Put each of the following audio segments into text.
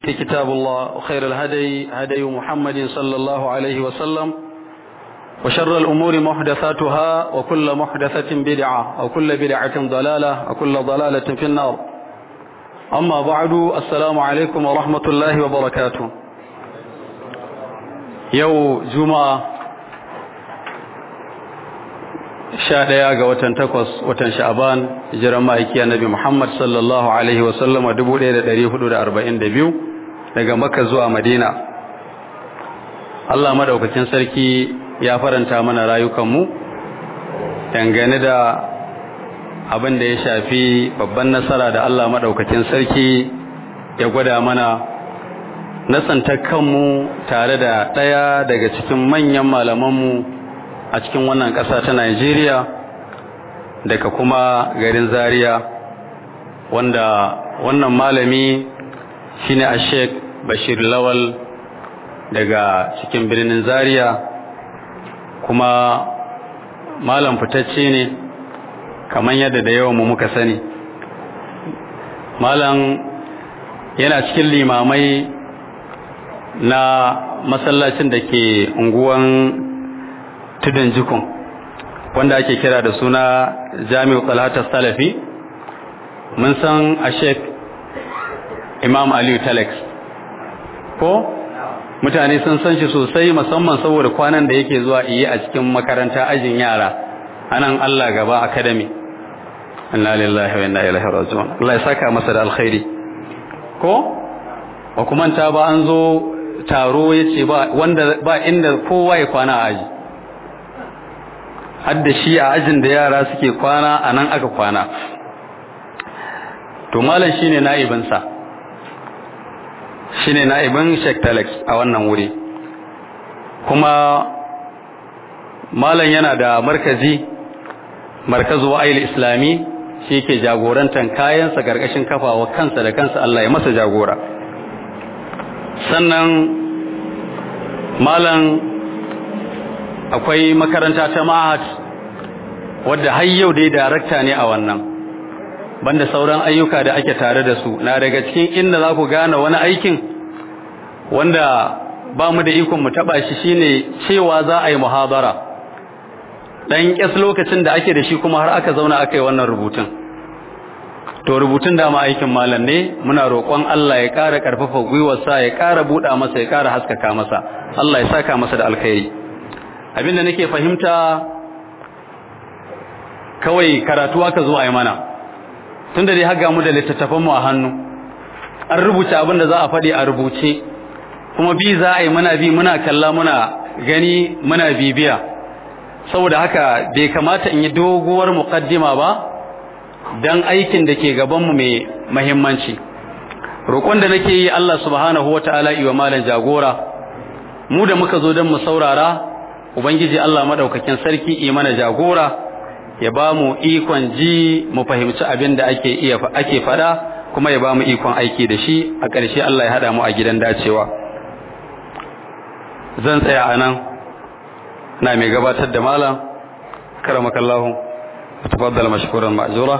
كتاب الله وخير الهدي هدي محمد صلى الله عليه وسلم وشر الأمور محدثاتها وكل محدثة بدعة وكل بدعة ضلالة وكل ضلالة في النار أما بعد السلام عليكم ورحمة الله وبركاته يو جمعة sha ɗaya ga watan takwas watan sha'aban jiran ma'aiki annabi Muhammad sallallahu alaihi wa sallama dubu ɗaya da ɗari hudu da arba'in da biyu daga Makka zuwa Madina Allah madaukakin sarki ya faranta mana rayukanmu dangane da abin da ya shafi babban nasara da Allah madaukakin sarki ya gwada mana nasanta kanmu tare da ɗaya daga cikin manyan malamanmu a cikin wannan ƙasa ta Najeriya daga kuma garin Zaria wanda wannan malami shine a Sheikh Bashir Lawal daga cikin birnin Zaria kuma malam fitacce ne kamar yadda da yawan mu muka sani malam yana cikin limamai na masallacin da ke unguwan tudun jikun wanda ake kira da suna jami'u talhatar salafi mun san a sheik imam aliyu telex ko mutane sun san shi sosai musamman saboda kwanan da yake zuwa iya a cikin makaranta ajin yara anan allah gaba academy inna lillahi wa inna ilaihi raji'un Allah ya saka masa da alkhairi ko ba kuma ta ba an zo taro yace ba wanda ba inda kowa ya kwana a aji hadda shi a ajin da yara suke kwana a nan aka kwana to malam shine na'ibinsa shine na'ibin Sheikh Telex a wannan wuri kuma malam yana da markazi markazu wa'il islami shi ke jagorantar kayansa gargashin kafawa kansa da kansa Allah ya masa jagora sannan malam akwai makaranta ta ma'ahad wadda har yau dai darakta ne a wannan banda sauran ayyuka da ake tare da su na daga cikin inda za ku gane wani aikin wanda ba mu da ikon mu taba shi shine cewa za a yi muhabara dan kyas lokacin da ake da shi kuma har aka zauna aka yi wannan rubutun to rubutun da ma aikin malam ne muna roƙon Allah ya ƙara ƙarfafa gwiwarsa ya ƙara buɗa masa ya ƙara haskaka masa Allah ya saka masa da alkhairi abinda nake fahimta kawai karatu aka zo a yi mana tunda dai haga mu da littattafan mu a hannu an rubuta abin da za a faɗi a rubuce kuma bi za a yi muna bi muna kalla muna gani muna bibiya saboda haka bai kamata in yi doguwar muqaddima ba dan aikin da ke gaban mu mai muhimmanci roƙon da nake yi Allah subhanahu wataala iwa malan jagora mu da muka zo don mu saurara ubangiji Allah madaukakin sarki yi mana jagora ya ba mu ikon ji mu fahimci abin da ake iya ake fada kuma ya ba mu ikon aiki da shi a ƙarshe Allah ya hada mu a gidan dacewa zan tsaya a nan na mai gabatar da malam karamakallahu tafaddal mashkuran ma'jura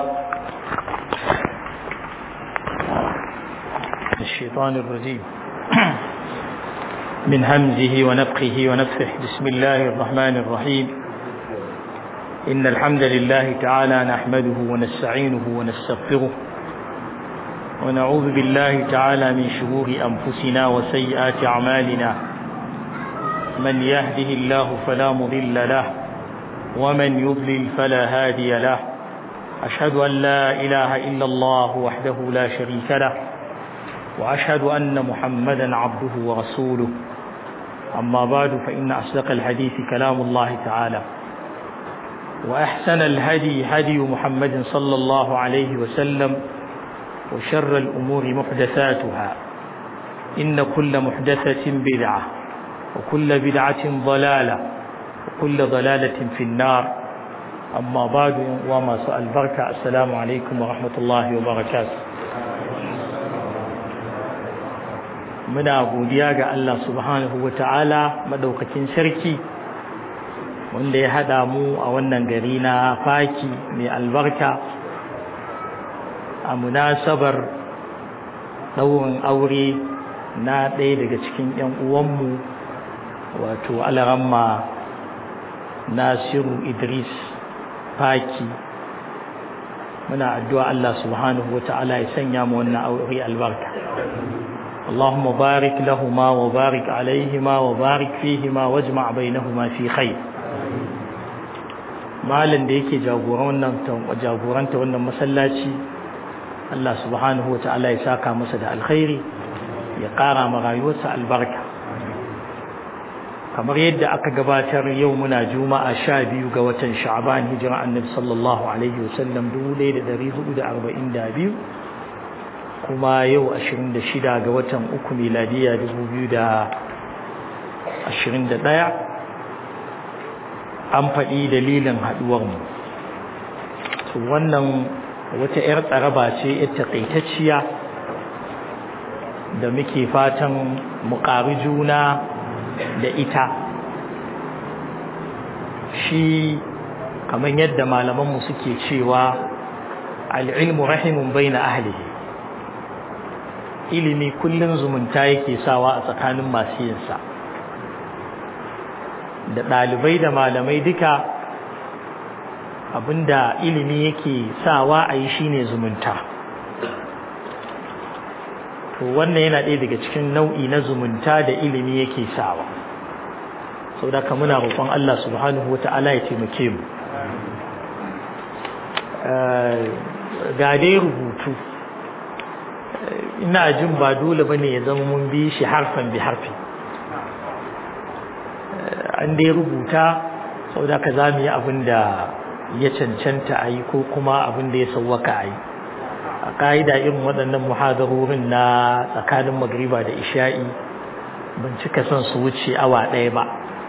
الشيطان الرجيم من همزه ونفخه ونفخه بسم الله الرحمن الرحيم إن الحمد لله تعالى نحمده ونستعينه ونستغفره ونعوذ بالله تعالى من شرور أنفسنا وسيئات أعمالنا من يهده الله فلا مضل له ومن يضلل فلا هادي له أشهد أن لا إله إلا الله وحده لا شريك له وأشهد أن محمدا عبده ورسوله أما بعد فإن أصدق الحديث كلام الله تعالى وأحسن الهدي هدي محمد صلى الله عليه وسلم وشر الأمور محدثاتها إن كل محدثة بدعة وكل بدعة ضلالة وكل ضلالة في النار أما بعد وما سأل بركة السلام عليكم ورحمة الله وبركاته muna godiya ga Allah subhanahu wa ta'ala madaukakin sarki wanda ya haɗa mu a wannan gari na faki mai albarka a munasabar ɗaurin aure na ɗaya daga cikin 'yan uwanmu wato alaramma nasiru idris faki muna addu'a Allah subhanahu wa ta'ala ya sanya mu wannan aure albarka اللهم بارك لهما وبارك عليهما وبارك فيهما واجمع بينهما في خير malam da yake jagoranta wannan masallaci Allah subhanahu wata'ala ya saka masa da alkhairi ya ƙara ma rayuwarsa albarka kamar yadda aka gabatar yau muna juma'a sha biyu ga watan sha'ban hijira annabi sallallahu alaihi wasallam dubu ɗaya da ɗari hudu da arba'in da biyu kuma yau ashirin da shida ga watan uku miladiya dubu biyu da ashirin da ɗaya an faɗi dalilin haɗuwarmu to wannan wata 'yar tsaraba ce 'yar taƙaitacciya da muke fatan mu ƙari juna da ita shi kamar yadda malamanmu suke cewa al'ilmu rahimun bai na ahlihi ilimi kullum zumunta yake sawa a tsakanin masu yinsa da ɗalibai da malamai duka abinda ilimi yake sawa a yi shine zumunta to wannan yana ɗaya daga cikin nau'i na zumunta da ilimi yake sawa sau da ka muna roƙon Allah subhanahu wa ta'ala ya taimake mu ga dai rubutu ina jin ba dole bane ya zama mun bi shi harfan bi harfi an dai rubuta sau da ka za mu yi abin da ya cancanta a yi ko kuma abin da ya sauwaka a yi a ƙa'ida irin waɗannan muhadarorin na tsakanin magriba da isha'i ban cika son su wuce awa ɗaya ba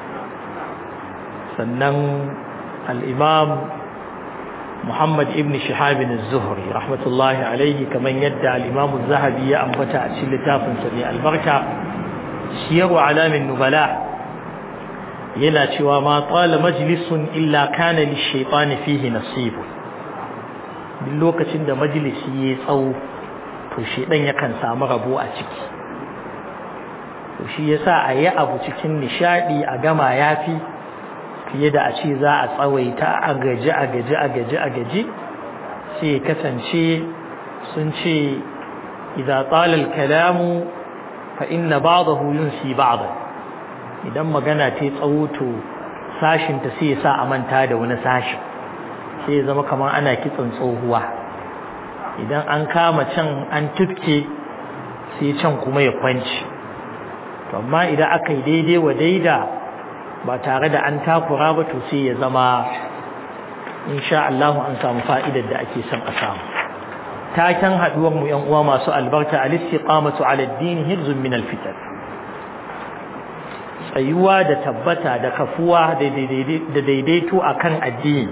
sannan al'imam Muhammad ibn Shihabin zuhri rahmatullahi alaihi kamar yadda al'imamu zahabi ya ambata a cikin littafinsa ne albarka siyarwa alamin nubala yana cewa ma tsala majlisun illa kana lishaitani fihi nasibu duk lokacin da majalisi ya tsawo to shedan yakan samu rabo a ciki to shi yasa a yi abu cikin nishadi a gama yafi fiye da a ce za a tsawaita a gaji a gaji a gaji a gaji sai kasance sun ce idza tsala al-kalamu fa inna ba'dahu yunsi ba'dahu idan magana ta tsawo to sashinta sai ya sa a manta da wani sashin sai ya zama kamar ana kitson tsohuwa idan an kama can an tufke sai can kuma ya kwanci to amma idan aka yi daidai wa daida ba tare da an takura ba to sai ya zama insha Allah an samu fa'idar da ake son a samu taken haduwar mu yan uwa masu albarka al-istiqamatu ala ad-din hirzun min al-fitan tsayuwa da tabbata da kafuwa da daidaito akan addini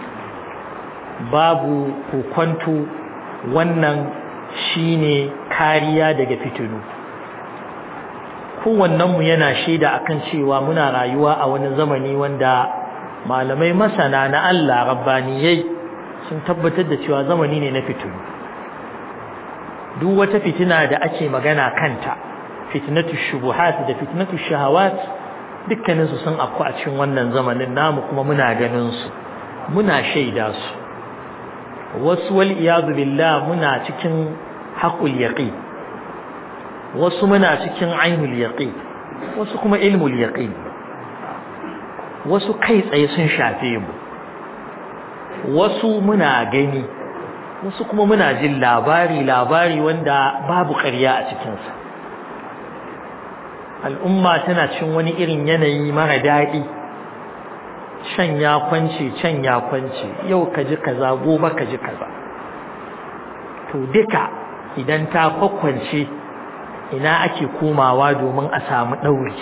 babu kokwanto wannan shine kariya daga fitinu kowannenmu yana shaida akan cewa muna rayuwa a wani zamani wanda malamai masana na Allah rabbaniyai sun tabbatar da cewa zamani ne na fitinu duk wata fitina da ake magana kanta fitnatu shubuhat da fitnatu shahawat dukkanin su sun afku a cikin wannan zamanin namu kuma muna ganin su muna shaida su wasu wal iyadu billah muna cikin haqqul yaqin wasu muna cikin ainul yaqin wasu kuma ilmul yaqin wasu kai tsaye sun shafe mu wasu muna gani wasu kuma muna jin labari labari wanda babu ƙarya a cikinsa al'umma tana cin wani irin yanayi mara daɗi can ya kwance can ya kwance yau ka ji kaza gobe ka ji kaza to duka idan ta kwakwance ina ake komawa domin a samu ɗauri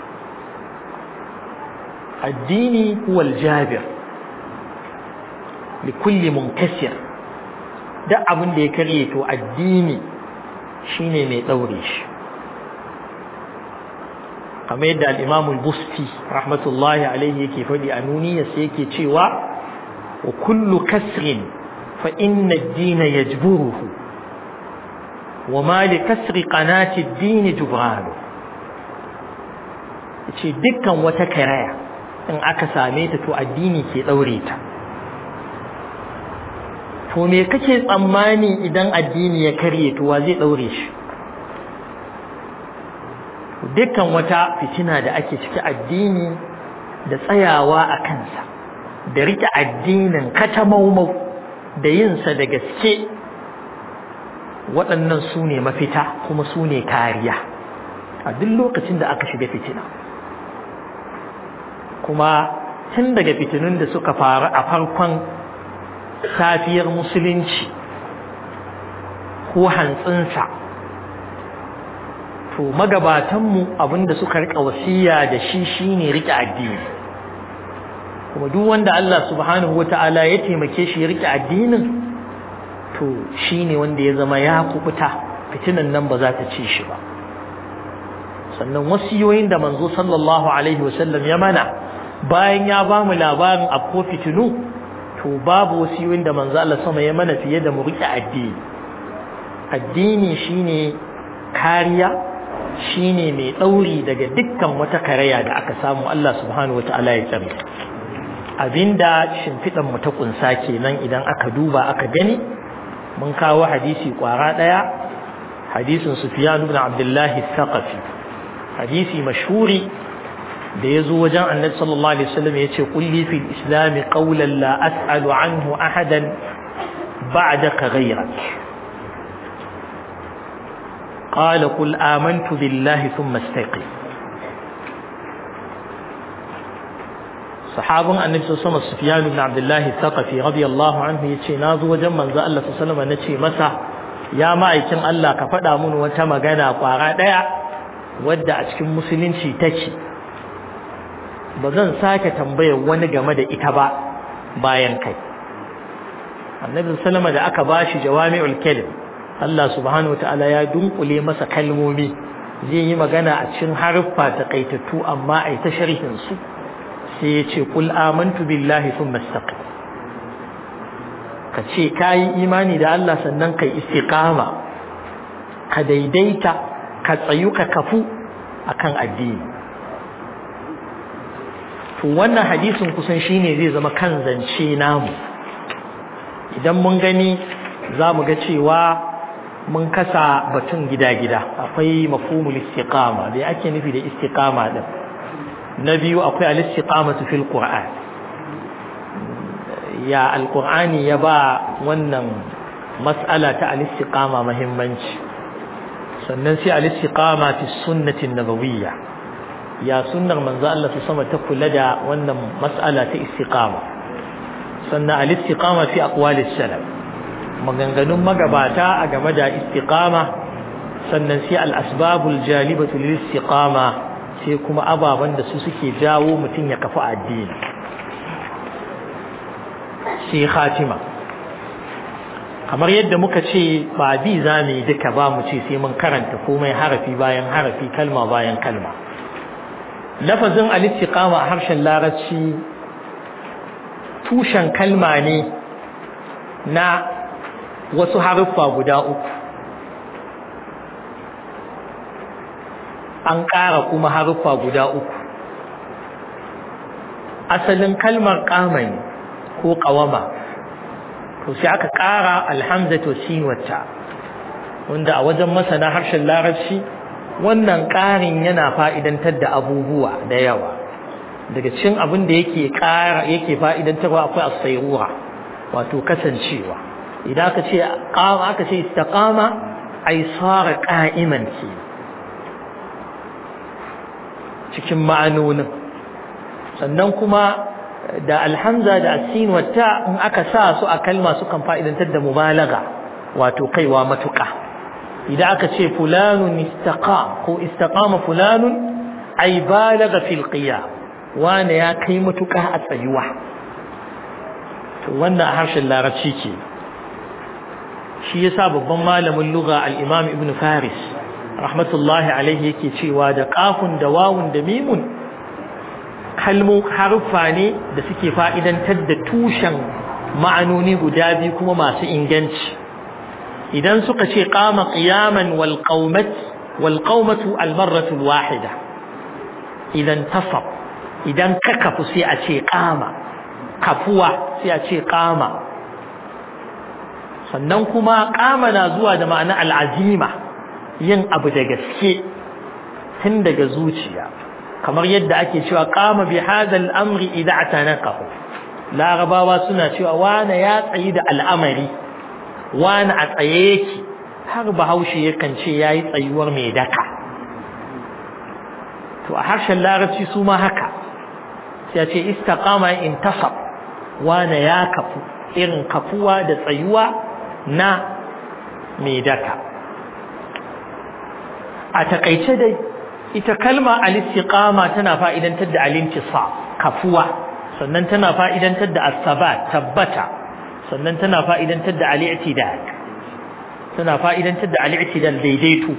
addini huwa aljabir likulli munkasir duk abin da ya karye to addini shine mai ɗaure shi kamar yadda al-Imam al-Busti rahmatullahi alaihi yake faɗi a nuniyar sai yake cewa wa kullu kasrin fa inna ad-din yajburuhu wa ma li kasri qanati ad-din jubran ce dukkan wata karaya in aka same ta to addini ke daure ta to me kake tsammani idan addini ya karye to wa zai daure shi dukkan wata fitina da ake ciki addini da tsayawa a kansa da rike addinin katamaumau da yinsa da gaske waɗannan su ne mafita kuma su ne kariya a duk lokacin da aka shiga fitina kuma tun daga fitinun da suka faru a farkon safiyar musulunci ko hantsinsa to magabatanmu abinda suka rika wasiya da shi shine rike addini kuma duk wanda Allah subhanahu wata'ala ya taimake shi ya rike addinin to shine wanda ya zama ya kubuta fitinan nan ba za ta ci shi ba sannan wasiyoyin da manzo sallallahu alaihi wasallam ya mana bayan ya ba mu labarin afko fitinu to babu wasiyoyin da manzo Allah sama ya mana fiye da mu rike addini addini shine kariya shine mai ɗauri daga dukkan wata karaya da aka samu Allah subhanahu wata'ala ya tsare abinda shimfiɗan mu ta kunsa kenan idan aka duba aka gani mun kawo hadisi kwara ɗaya hadisin Sufyan ibn Abdullah al-Thaqafi hadisi mashhuri da yazo wajen Annabi sallallahu alaihi wasallam yace kulli fil islam qawlan la as'alu anhu ahadan ba'daka ghayrak قال قل آمنت بالله ثم استيقظ sahabin annabi sallallahu alaihi sufyan ibn abdullah thaqafi radiyallahu anhu yace nazo wajen manzo Allah sallallahu alaihi nace masa ya ma'aikin Allah ka faɗa mun wata magana kwara daya wadda a cikin musulunci take ba zan sake tambayar wani game da ita ba bayan kai annabi sallallahu da aka bashi jawami'ul kalim Allah subhanahu wataala ya dunkule masa kalmomi zai yi magana a cikin haruffa takaitattu amma ai ta sharhin su sai ya ce kul amantu billahi thumma istaqim ka ce kai imani da Allah sannan kai istiqama ka daidaita ka tsayu ka kafu akan addini to wannan hadisin kusan shine zai zama kan zance namu idan mun gani za mu ga cewa mun kasa batun gida-gida akwai mafhumul istiqama da ake nufi da istiqama din na biyu akwai al-istiqamatu fil qur'an ya alqur'ani ya ba wannan mas'ala ta al-istiqama muhimmanci sannan sai al-istiqama fi sunnati nabawiyya ya sunnar manzo Allah ta sama ta kula da wannan mas'ala ta istiqama sannan al-istiqama fi aqwalis salaf maganganun magabata a game da istiqama sannan sai al-asbabul jalibatu lil istiqama sai kuma ababan da su suke jawo mutum ya kafa addini sai khatima kamar yadda muka ce ba bi za mu yi duka ba mu ce sai mun karanta komai harafi bayan harafi kalma bayan kalma lafazin al-istiqama a harshen larabci tushen kalma ne na wasu haruffa guda uku an ƙara kuma haruffa guda uku asalin kalmar ƙamani ko ƙawama to sai aka ƙara alhamzatu sinwata wanda a wajen masana harshen larabci wannan ƙarin yana fa'idantar da abubuwa da yawa daga cikin abin da yake ƙara yake fa'idantarwa akwai as-sayrura wato kasancewa idan aka ce qama aka ce istaqama ay sara qa'iman ce cikin ma'anonin sannan kuma da alhamza da asin wata in aka sa su a kalma sukan fa'idantar da mubalaga wato kaiwa matuƙa idan aka ce fulanun istaqam ko istaqama fulanun ay balaga fil qiyam wane ya kai matuƙa a tsayuwa to wannan a harshen larabci ke shi yasa babban malamin lugha al-imam ibn faris rahmatullahi alaihi yake cewa da kafun da wawun da mimun kalmo haruffa ne da suke fa'idantar da tushen ma'anoni guda biyu kuma masu inganci idan suka ce qama qiyaman wal qaumat wal qaumatu al marratu al wahida idan tasab idan ka kafu sai a ce qama kafuwa sai a ce qama sannan kuma qama na zuwa da ma'ana al azima yin abu da gaske tun daga zuciya kamar yadda ake cewa qama bi hadha al amri idza atanaqahu larabawa suna cewa wane ya tsayi da al'amari wane a tsaye yake har bahaushe yakan ce ya yi tsayuwar mai daka to a harshen larabci su ma haka sai ce istaqama in tasab wane ya kafu irin kafuwa da tsayuwa na mai daka a takaice dai ita kalma al-istiqama tana fa'idantar da al-intisab kafuwa sannan tana fa'idantar da asabat tabbata sannan tana fa'idantar da al'itidal tana fa'idantar da al'itidal daidaito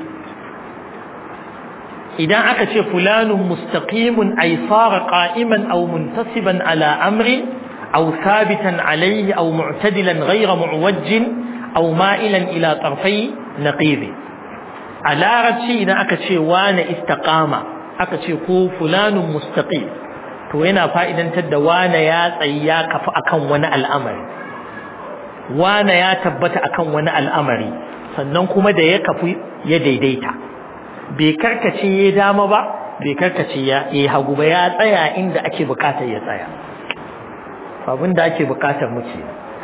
idan aka ce fulanun mustaqimun ay fara qa'iman aw muntasiban ala amrin aw sabitan alayhi aw mu'tadilan ghayra mu'wajjin aw ma'ilan ila tarfai naqibi a larabci idan aka ce wane istaqama aka ce ko fulanun mustaqim to yana fa'idantar da wane ya tsayi ya kafa akan wani al'amari wane ya tabbata akan wani al'amari sannan kuma da ya kafu ya daidaita bai karkace ya dama ba bai karkace ya yi hagu ba ya tsaya inda ake bukatar ya tsaya abin da ake bukatar muke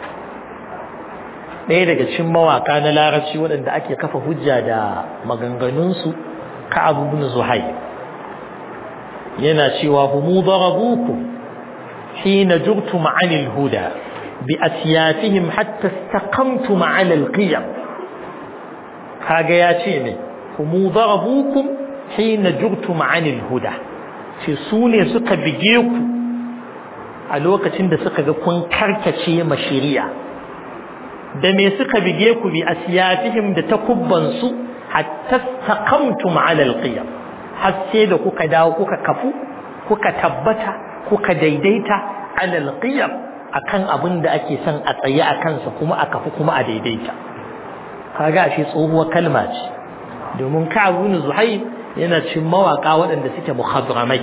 ɗaya daga cikin mawaka na larabci waɗanda ake kafa hujja da maganganunsu ka abubuwan zuhai yana cewa humu darabuku hina jurtum anil huda bi asyafihim hatta istaqamtum ala alqiyam kaga ya ce ne humu darabukum hina jurtum anil huda ce su ne suka bige ku a lokacin da suka ga kun karkace ma shari'a da me suka bige ku bi asyafihim da takubbansu hatta istaqamtum ala alqiyam har sai da kuka dawo kuka kafu kuka tabbata kuka daidaita alal qiyam akan abin da ake son a tsaye a kansa kuma a kafu kuma a daidaita kaga shi tsohuwar kalma ce domin Ka'ab ibn Zuhayr yana cin mawaka waɗanda suke muhadramai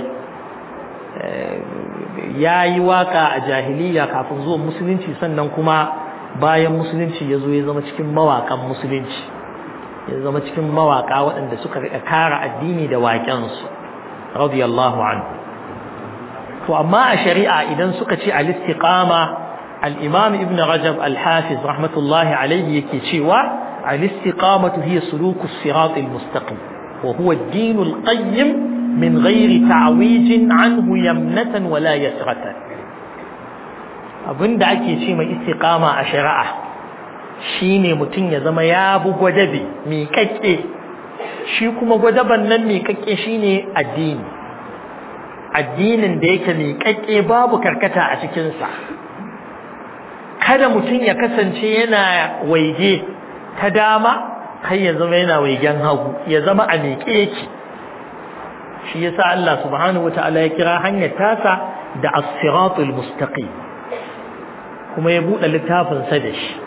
yayi waka a jahiliya kafin zuwan musulunci sannan kuma bayan musulunci ya zo ya zama cikin mawakan musulunci ya zama cikin mawaka waɗanda suka riƙa kara addini da waƙensu radiyallahu anhu to amma a shari'a idan suka ce al-istiqama al-imam ibn rajab al-hafiz rahmatullahi alayhi yake cewa al-istiqamatu hiya suluku as-sirat al-mustaqim wa huwa ad-din al-qayyim min ghairi ta'wij anhu yamnatan wala yasratan abinda ake ce mai istiqama a shari'a shine mutum ya zama ya bu gwadabe miƙaƙƙe shi kuma gwadaban nan miƙaƙƙe shine addini addinin da yake miƙaƙƙe babu karkata a cikinsa kada mutum ya kasance yana waige ta dama kai ya zama yana waigen hagu ya zama a miƙe yake shi yasa Allah subhanahu wataala ya kira hanyar tasa da as-siratul mustaqim kuma ya buɗe littafinsa da shi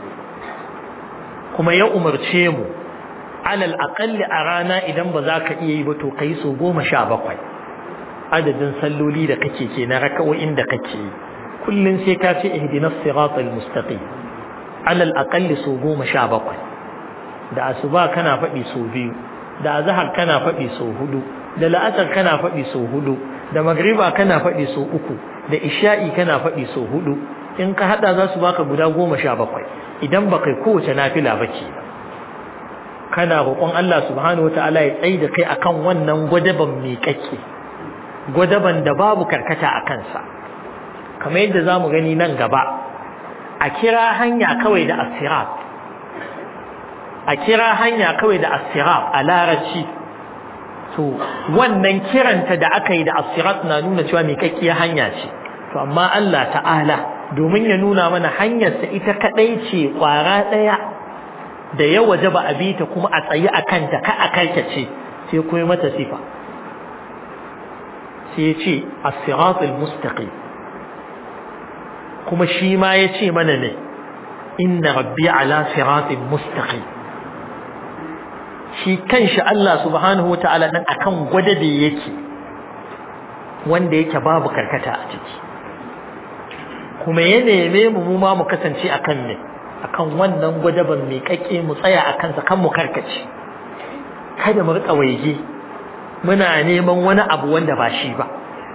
kuma ya umarce mu alal aƙalli a rana idan ba za ka iya yi ba to ka yi so goma sha bakwai adadin salloli da kake ke na raka'o'in da kake yi kullum sai ka ce ihdinas siratal mustaqim alal aƙalli so goma sha bakwai da asuba kana faɗi so biyu da azhar kana faɗi so hudu da la'asar kana faɗi so hudu da magriba kana faɗi so uku da isha'i kana faɗi so hudu in ka hada za su baka guda goma sha bakwai idan ba kai kowace nafila ba ke kana roƙon Allah subhanahu wa ta'ala ya tsaye da kai akan wannan gwadaban miƙaƙƙe gwadaban da babu karkata a kansa kamar yadda za mu gani nan gaba a kira hanya kawai da asirat a kira hanya kawai da asirat a larabci to wannan kiranta da aka yi da asirat na nuna cewa miƙaƙƙiyar hanya ce to amma Allah ta'ala domin ya nuna mana hanyarsa ita kadai ce kwara daya da ya waje ba a bi ta kuma a tsayi a kanta ka a karkace sai kuma mata sifa sai ya ce as-siratul mustaqim kuma shi ma ya ce mana ne inna rabbi ala siratin mustaqim shi kanshi Allah subhanahu wataala dan akan gwada da yake wanda yake babu karkata a ciki kuma ya neme mu mu ma mu kasance akan ne akan wannan gwadaban mai kake mu tsaya akan sa kan mu karkace kada mu rika waige muna neman wani abu wanda ba shi ba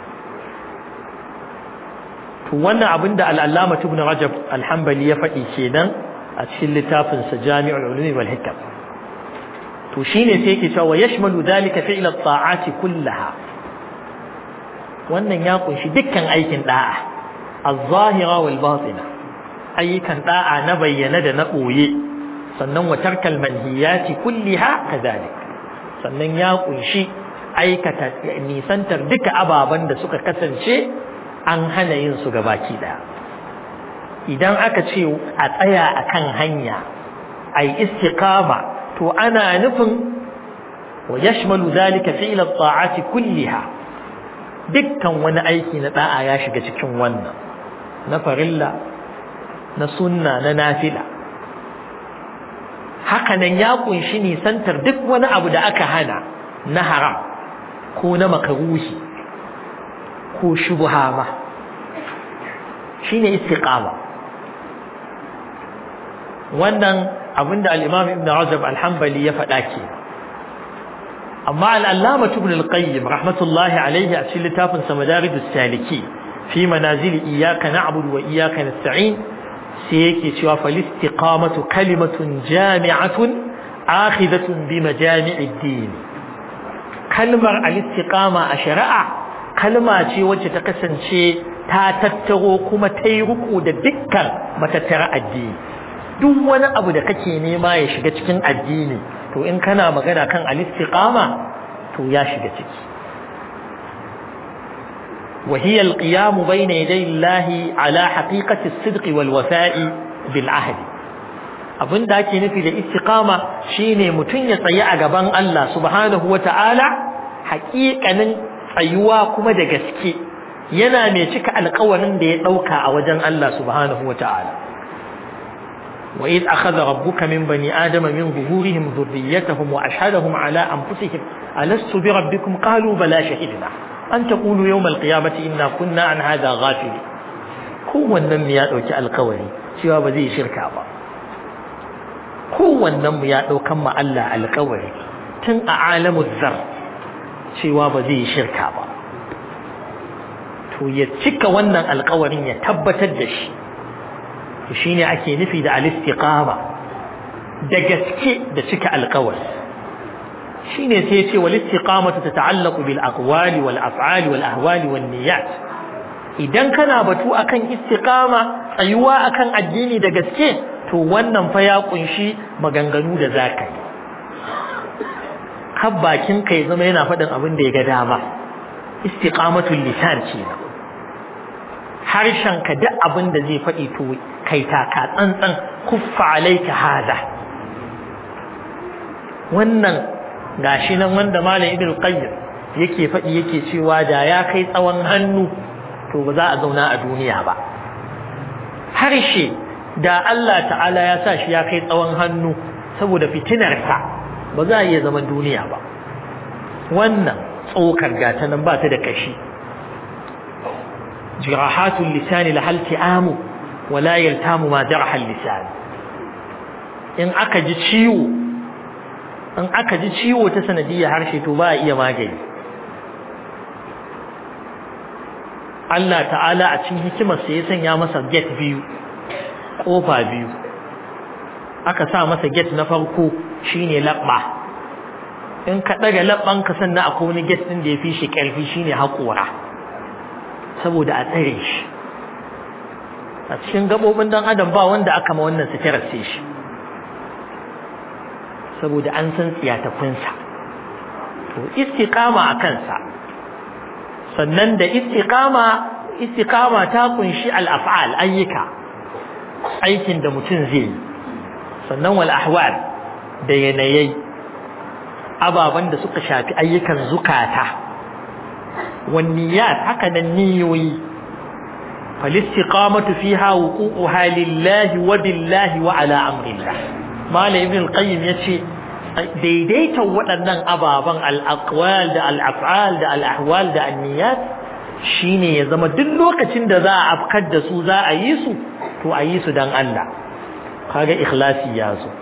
to wannan abin da al-Allama Ibn Rajab al-Hanbali ya faɗi kenan a cikin littafin sa Jami'ul Ulumi wal Hikam to shine sai yake cewa yashmalu dhalika fi'l at-ta'ati kullaha wannan ya kunshi dukkan aikin da'a az-zahira wal batina ayyukan da'a na bayyana da na boye sannan wa tarkal manhiyati kulliha kadhalik sannan ya kunshi aikata nisantar duka ababen da suka kasance an hana yin su gabaki daya idan aka ce a tsaya akan hanya ai istiqama to ana nufin wa yashmalu dhalika fi'l at-ta'ati kulliha dukkan wani aiki na da'a ya shiga cikin wannan na farilla na sunna na nafila hakanan ya kunshi nisantar duk wani abu da aka hana na haram ko na makaruhi ko shubha ma shine istiqama wannan abinda al-Imam Ibn Rajab al-Hanbali ya faɗa ke amma al-Allama Ibn al-Qayyim rahmatullahi alayhi a cikin littafin sa Madarijus Saliki fi manazil iyyaka na'budu wa iyyaka nasta'in sai yake cewa fal istiqamatu kalimatun jami'atun akhidatun bi majami'id din kalmar al-istiqama a shari'a kalma ce wacce ta kasance ta tattaro kuma ta yi ruku da dukkan matattara addini duk wani abu da kake nema ya shiga cikin addini to in kana magana kan al-istiqama to ya shiga ciki وهي القيام بين يدي الله على حقيقة الصدق والوفاء بالعهد abin da ake nufi da istiqama shine mutum ya tsayi a gaban Allah subhanahu wata'ala haƙiƙanin tsayuwa kuma da gaske yana mai cika alƙawarin da ya ɗauka a wajen Allah subhanahu wata'ala wa id akhadha rabbuka min bani adama min zuhurihim dhurriyyatahum wa ashhadahum ala anfusihim alastu bi rabbikum qalu bala shahidna an taqulu yawm alqiyamati inna kunna an hadha ghafili kowannen mu ya ɗauki alƙawari cewa ba zai shirka ba kowannen mu ya ɗaukan ma Allah alƙawari tun a alamul zar cewa ba zai shirka ba to ya cika wannan alƙawarin ya tabbatar da shi to shine ake nufi da al-istiqama da gaske da cika alƙawari shine sai ya ce wal istiqamatu tata'allaqu bil aqwali wal af'ali wal ahwali wan niyyat idan kana batu akan istiqama tsayuwa akan addini da gaske to wannan fa ya kunshi maganganu da zaka yi har bakin ka ya zama yana faɗin abin da ya ga dama istiqamatul lisan ce harshen ka duk abin da zai faɗi to kai taka tsantsan kuffa alaika hada wannan gashi nan wanda malam ibn qayyim yake faɗi yake cewa da ya kai tsawon hannu to ba za a zauna a duniya ba harshe da Allah ta'ala ya sa shi ya kai tsawon hannu saboda fitinarsa ba za a iya zaman duniya ba wannan tsokar gata nan ba ta da kashi jirahatul lisani la hal ti'amu wa la yaltamu ma jaraha lisan in aka ji ciwo in aka ji ciwo ta sanadiyar harshe to ba a iya magani Allah ta'ala a cikin hikimarsa ya sanya masa gate biyu kofa biyu aka sa masa gate na farko shine labba in ka daga labban ka sannan akwai wani gate din da ya fi shi karfi shine haƙora saboda a tsare shi a cikin gabobin dan adam ba wanda aka ma wannan sitirar sai shi saboda an san tsiyatakunsa to istiqama a kansa sannan da istiqama istiqama ta kunshi al-af'al ayyuka aikin da mutum zai yi sannan wal ahwal da yanayai ababan da suka shafi ayyukan zukata wan niyyat haka nan niyoyi fal istiqamatu fiha wuqu'uha lillahi wa billahi wa ala amrillah malam ibn al-qayyim yace daidaitan waɗannan ababen al'akwal da al'af'al da al'ahwal da anniyat shine ya zama duk lokacin da za a afkar da su za a yi su to a yi su don Allah kaga ikhlasi ya zo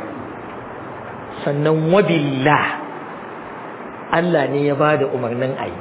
sannan wabillah Allah ne ya bada umarnin a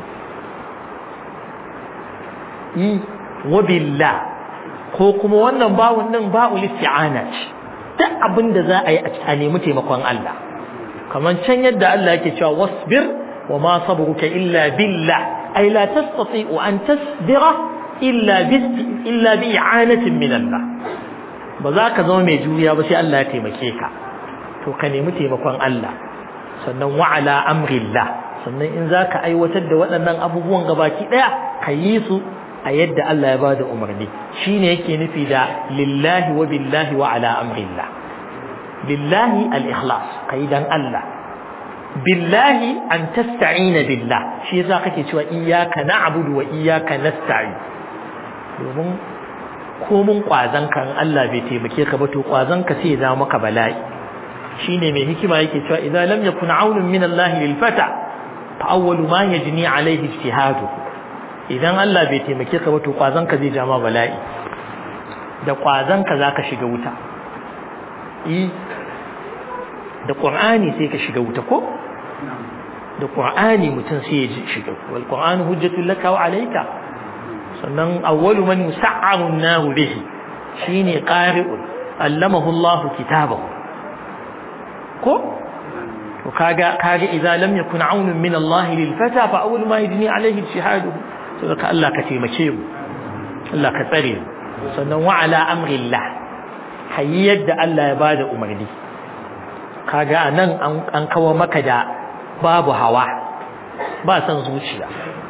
yi wabillah ko kuma wannan bawun nan ba'ul isti'ana ce duk abin da za a yi a nemi taimakon Allah kamar can yadda Allah yake cewa wasbir wa ma sabruka illa billah ay la tastati'u an tasbira illa bi illa bi i'anatin min Allah ba za ka zama mai juriya ba sai Allah ya taimake ka to ka nemi taimakon Allah sannan wa ala amrillah sannan in za ka aiwatar da waɗannan abubuwan gabaki ɗaya ka yi su a yadda Allah ya bada umarni shine yake nufi da lillahi wa billahi wa ala amrillah lillahi al-ikhlas kai dan Allah billahi an tasta'ina billah shi yasa kake cewa iyyaka na'budu wa iyyaka nasta'in domin komun kwazan kan Allah bai taimake ka ba to kwazan ka sai ya zama maka bala'i shine mai hikima yake cewa idan lam yakun aunun min Allah lil fata fa awwalu ma yajni alayhi ijtihaduhu idan Allah bai taimake ka ba to kwazon ka zai jama bala'i da kwazon ka zaka shiga wuta eh da qur'ani sai ka shiga wuta ko da qur'ani mutum sai ya shiga wal qur'anu hujjatul laka wa alayka sannan awwalu man yus'aru an-nar bihi shine qari'un allamahu Allah kitabahu ko to kaga kaga idza lam yakun aunun min Allah lil fata fa awwalu ma yajni alayhi ijtihaduhu saboda Allah ka taimake mu Allah ka tsare mu sannan wa ala amrillah hayi yadda Allah ya bada umarni kaga nan an kawo maka da babu hawa ba san zuciya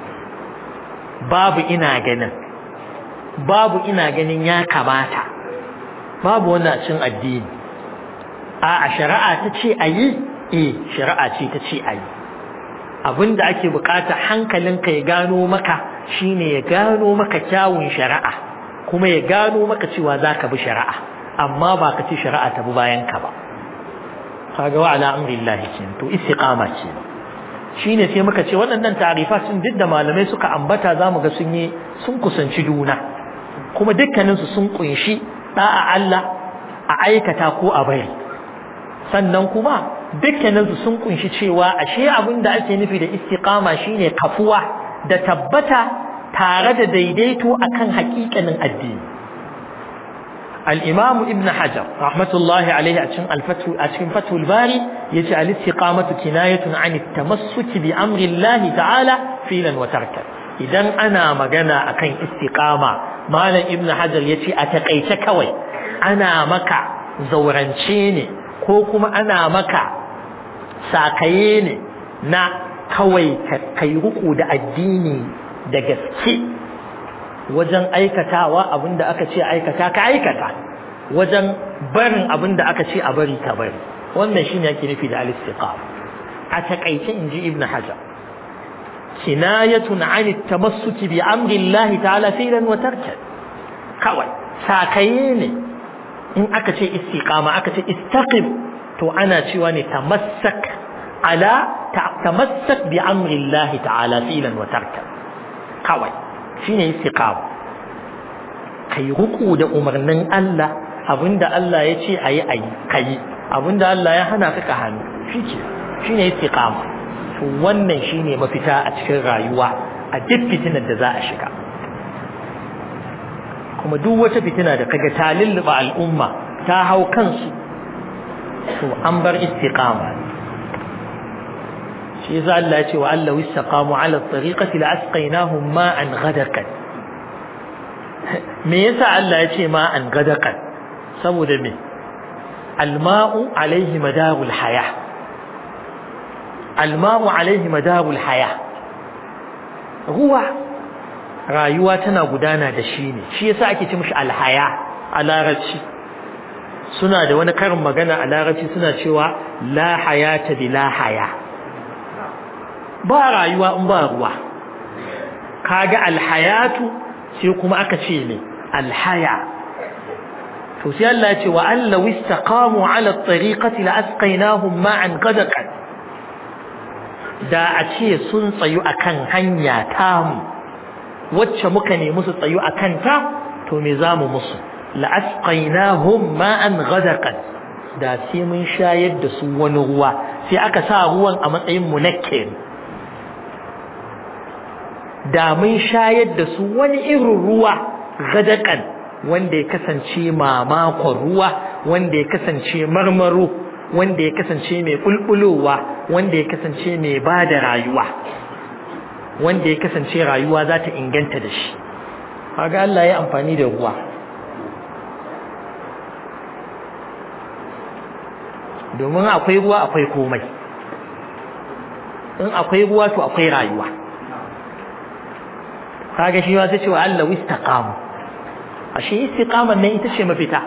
babu ina ganin babu ina ganin ya kamata babu wannan cin addini a shari'a ta ce ayi eh shari'a ce ta ce ayi abinda ake bukata hankalinka ya gano maka shine ya gano maka kyawun shari'a kuma ya gano maka cewa zaka bi shari'a amma ba ka ce shari'a ta bi bayan ka ba kaga wa ala amrillahi kin to istiqama ce shine sai muka ce waɗannan ta'rifa sun duk da malamai suka ambata zamu ga sun yi sun kusanci juna kuma dukkanin su sun kunshi da'a Allah a aikata ko a bari sannan kuma dukkanin su sun kunshi cewa ashe abin da ake nufi da istiqama shine kafuwa da tabbata tare da daidaito akan hakikanin addini al-imam ibn hajar rahmatullahi alaihi a cikin al-fath a cikin fathul bari yace al-istiqamatu kinayatun an at-tamassuk bi amri Allah ta'ala filan wa tarkan idan ana magana akan istiqama malam ibn hajar yace a takaice kawai ana maka zaurance ne ko kuma ana maka sakaye ne na kawai kai ruku da addini da gaske wajen aikatawa abinda aka ce aikata ka aikata wajen barin abinda aka ce a bari ka bari wannan shine yake nufi da al-istiqama a takaice inji ibnu hajar kinayatun an at-tamassuki bi amri Allah ta'ala filan wa tarkan kawai sakaye ne in aka ce istiqama aka ce istaqim to ana cewa ne tamassak ala tamassak bi amri Allah ta'ala filan wa tarkan kawai shine istiqama kai ruku da umarnin Allah abinda Allah ya ce ayi ayi kai abinda Allah ya hana ka hannu shike shine istiqama to wannan shine mafita a cikin rayuwa a duk fitinar da za a shiga kuma duk wata fitina da kaga ta lulluba al'umma ta hau kansu to an bar istiqama shi yasa Allah ya ce wa Allah istaqamu ala tariqati la asqainahum ma'an ghadakan me yasa Allah ya ce ma'an ghadakan saboda me alma'u alaihi madarul haya alma'u alaihi madarul haya ruwa rayuwa tana gudana da shi ne shi yasa ake ce mishi alhaya a larabci suna da wani karin magana a larabci suna cewa la hayata bi la haya ba rayuwa in ba ruwa kaga alhayatu sai kuma aka ce ne alhaya to sai Allah ya ce wa an law istaqamu ala at-tariqati la asqaynahum ma'an qadaqan da a ce sun tsayu akan hanya tamu wacce muka nemi su tsayu akan ta to me zamu musu la asqaynahum ma'an ghadaqan da sai mun shayar da su wani ruwa sai aka sa ruwan a matsayin munakkir da mun shayar da su wani irin ruwa gadakan wanda ya kasance mamakon ruwa wanda ya kasance marmaro wanda ya kasance mai bulbulowa wanda ya kasance mai ba da rayuwa wanda ya kasance rayuwa za ta inganta da shi kaga Allah ya amfani da ruwa domin akwai ruwa akwai komai in akwai ruwa to akwai rayuwa kaga shi ma sai cewa Allah istaqamu ashe istiqaman nan ita ce mafita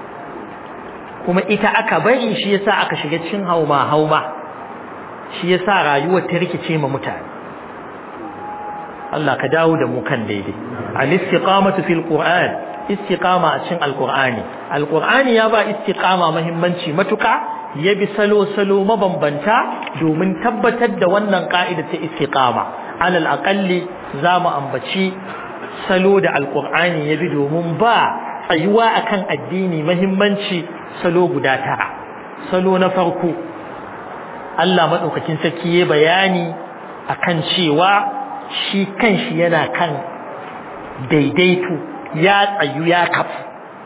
kuma ita aka bari shi yasa aka shiga cikin hauma hauma shi yasa rayuwar ta rikice ma mutane Allah ka dawo da mu kan daidai al istiqamatu fil qur'an istiqama a cikin alqur'ani alqur'ani ya ba istiqama muhimmanci matuka ya bi salo salo mabambanta domin tabbatar da wannan ka'ida ta istiqama alal aqalli za mu ambaci salo da alkur'ani ya bi domin ba tsayuwa akan addini mahimmanci salo guda tara salo na farko Allah maɗaukakin sarki ya bayani akan cewa shi kanshi yana kan daidaito ya tsayu ya kafu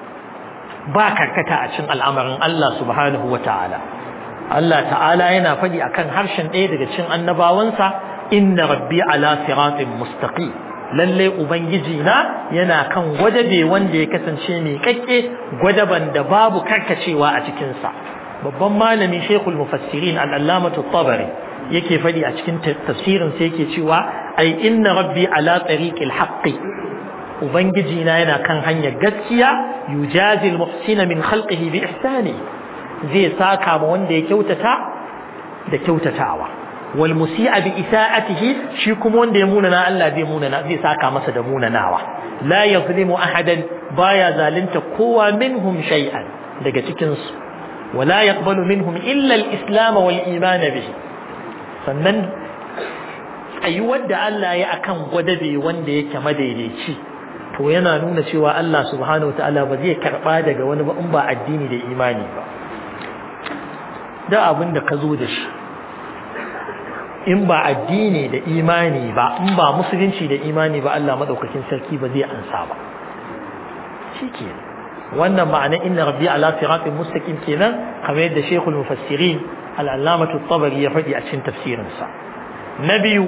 ba karkata a cikin al'amarin Allah subhanahu wa ta'ala Allah ta'ala yana faɗi akan harshen ɗaya daga cikin annabawansa inna rabbi ala siratin mustaqim lalle ubangiji na yana kan gwadabe wanda ya kasance mai kakke gwadaban da babu karkacewa a cikin sa babban malami shekul mufassirin al-allamatu tabari yake fadi a cikin tafsirin sa yake cewa ai inna rabbi ala tariqil haqqi ubangiji na yana kan hanyar gaskiya yujazi al-muhsina min khalqihi bi ihsani zai saka ma wanda ya kyautata da kyautatawa wal musi'a bi isa'atihi shi kuma wanda ya munana Allah zai munana zai saka masa da munanawa la yazlimu ahadan baya zalunta kowa minhum shay'an daga cikin su wala yaqbalu minhum illa al-islam wal iman bihi sannan tsayuwar da Allah ya akan gwadabe wanda yake madaidaici to yana nuna cewa Allah subhanahu wataala ba zai karba daga wani ba in ba addini da imani ba da abin da ka zo da shi in ba addini da imani ba in ba musulunci da imani ba Allah madaukakin sarki ba zai ansa ba shike wannan ma'ana inna rabbi ala siratin mustaqim kenan kamar yadda shaykhul mufassirin al-allamatu at-tabari ya faɗi a cikin tafsirin sa na biyu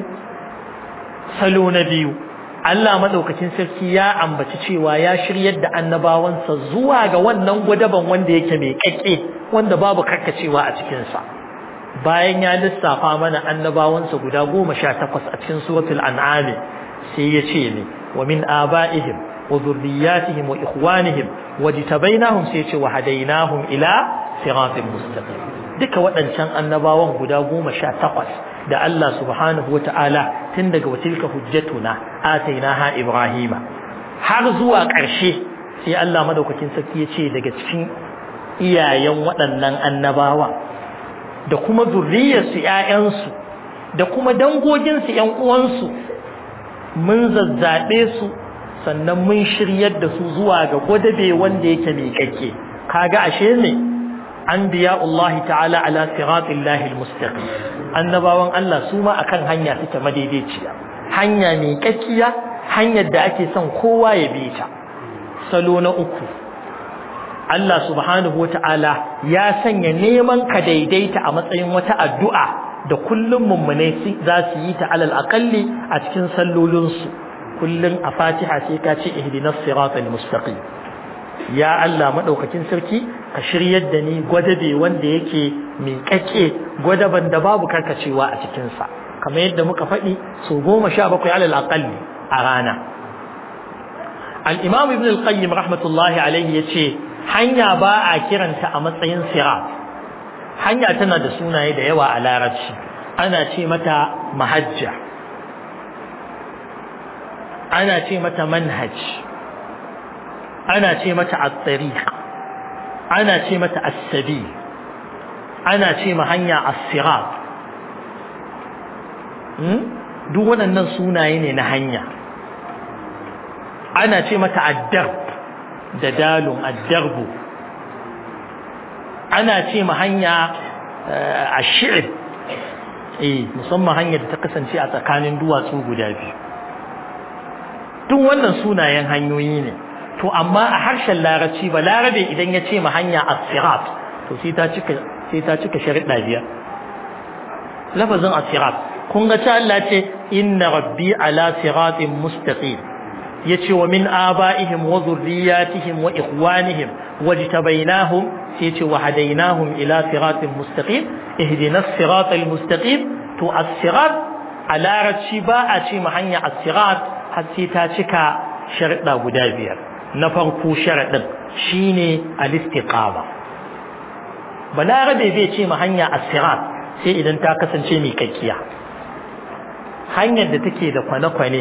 salo na biyu Allah madaukakin sarki ya ambaci cewa ya shiryar da annabawansa zuwa ga wannan gwadaban wanda yake mai kakke wanda babu karkacewa a cikin sa bayan ya lissafa mana annabawansa guda goma sha takwas a cikin suratul an'ami sai ya ce ne wa min aba'ihim wa dhurriyyatihim wa ikhwanihim wajtabainahum sai ya ce wa hadainahum ila siratin mustaqim duka waɗancan annabawan guda goma sha takwas da Allah subhanahu wa ta'ala tun daga watilka hujjatuna atainaha ibrahima har zuwa ƙarshe sai Allah madaukakin sarki ya ce daga cikin iyayen waɗannan annabawa da kuma zurriyarsu ‘ya'yansu da kuma dangoginsu ‘yan uwansu mun zazzaɓe su sannan mun shiryar da su zuwa ga gwadabe wanda yake miƙaƙe kaga ashe ne an biya Allah ta'ala ala siratin lahil mustaqim annabawan Allah su ma akan hanya suke madaidaiciya hanya miƙaƙiya hanyar da ake son kowa ya bi ta salo na uku Allah subhanahu wa ta'ala ya sanya neman ka daidaita a matsayin wata addu'a da kullum mummune za su yi ta alal aƙalli a cikin sallolinsu kullum a fatiha sai ka ce ihdinas siratal mustaqim ya Allah madaukakin sarki ka shiryar da ni gwadabe wanda yake miƙaƙe gwadaban da babu karkacewa a cikin sa kamar yadda muka faɗi so goma sha bakwai alal aƙalli a rana al-imam ibn al-qayyim rahmatullahi alaihi yace hanya ba a kiranta a matsayin sirat hanya tana da sunaye da yawa a larabci ana ce mata mahajja ana ce mata manhaj ana ce mata at-tariq ana ce mata as-sabil ana ce ma hanya as-sirat duk waɗannan sunaye ne na hanya ana ce mata ad-darb da dalun ad-darbu ana ce ma hanya ash-shi'b eh musamman hanyar da ta kasance a tsakanin duwatsu guda biyu duk wannan sunayen hanyoyi ne to amma a harshen larabci ba larabe idan ya ce ma hanya as-sirat to sai ta cika sai ta cika sharuɗa biyar lafazin as-sirat kun ga ta Allah ce inna rabbi ala siratin mustaqim yace wa min abaihim wa dhurriyyatihim wa ikhwanihim wajtabainahum sai yace wa hadainahum ila siratin mustaqim ihdinas siratal mustaqim to as-sirat a larabci ba a ce ma hanya as-sirat har sai ta cika sharuɗa guda biyar na farko sharaɗin shine al-istiqama balarabe bai ce ma hanya as-sirat sai idan ta kasance mai kakkiya hanyar da take da kwane-kwane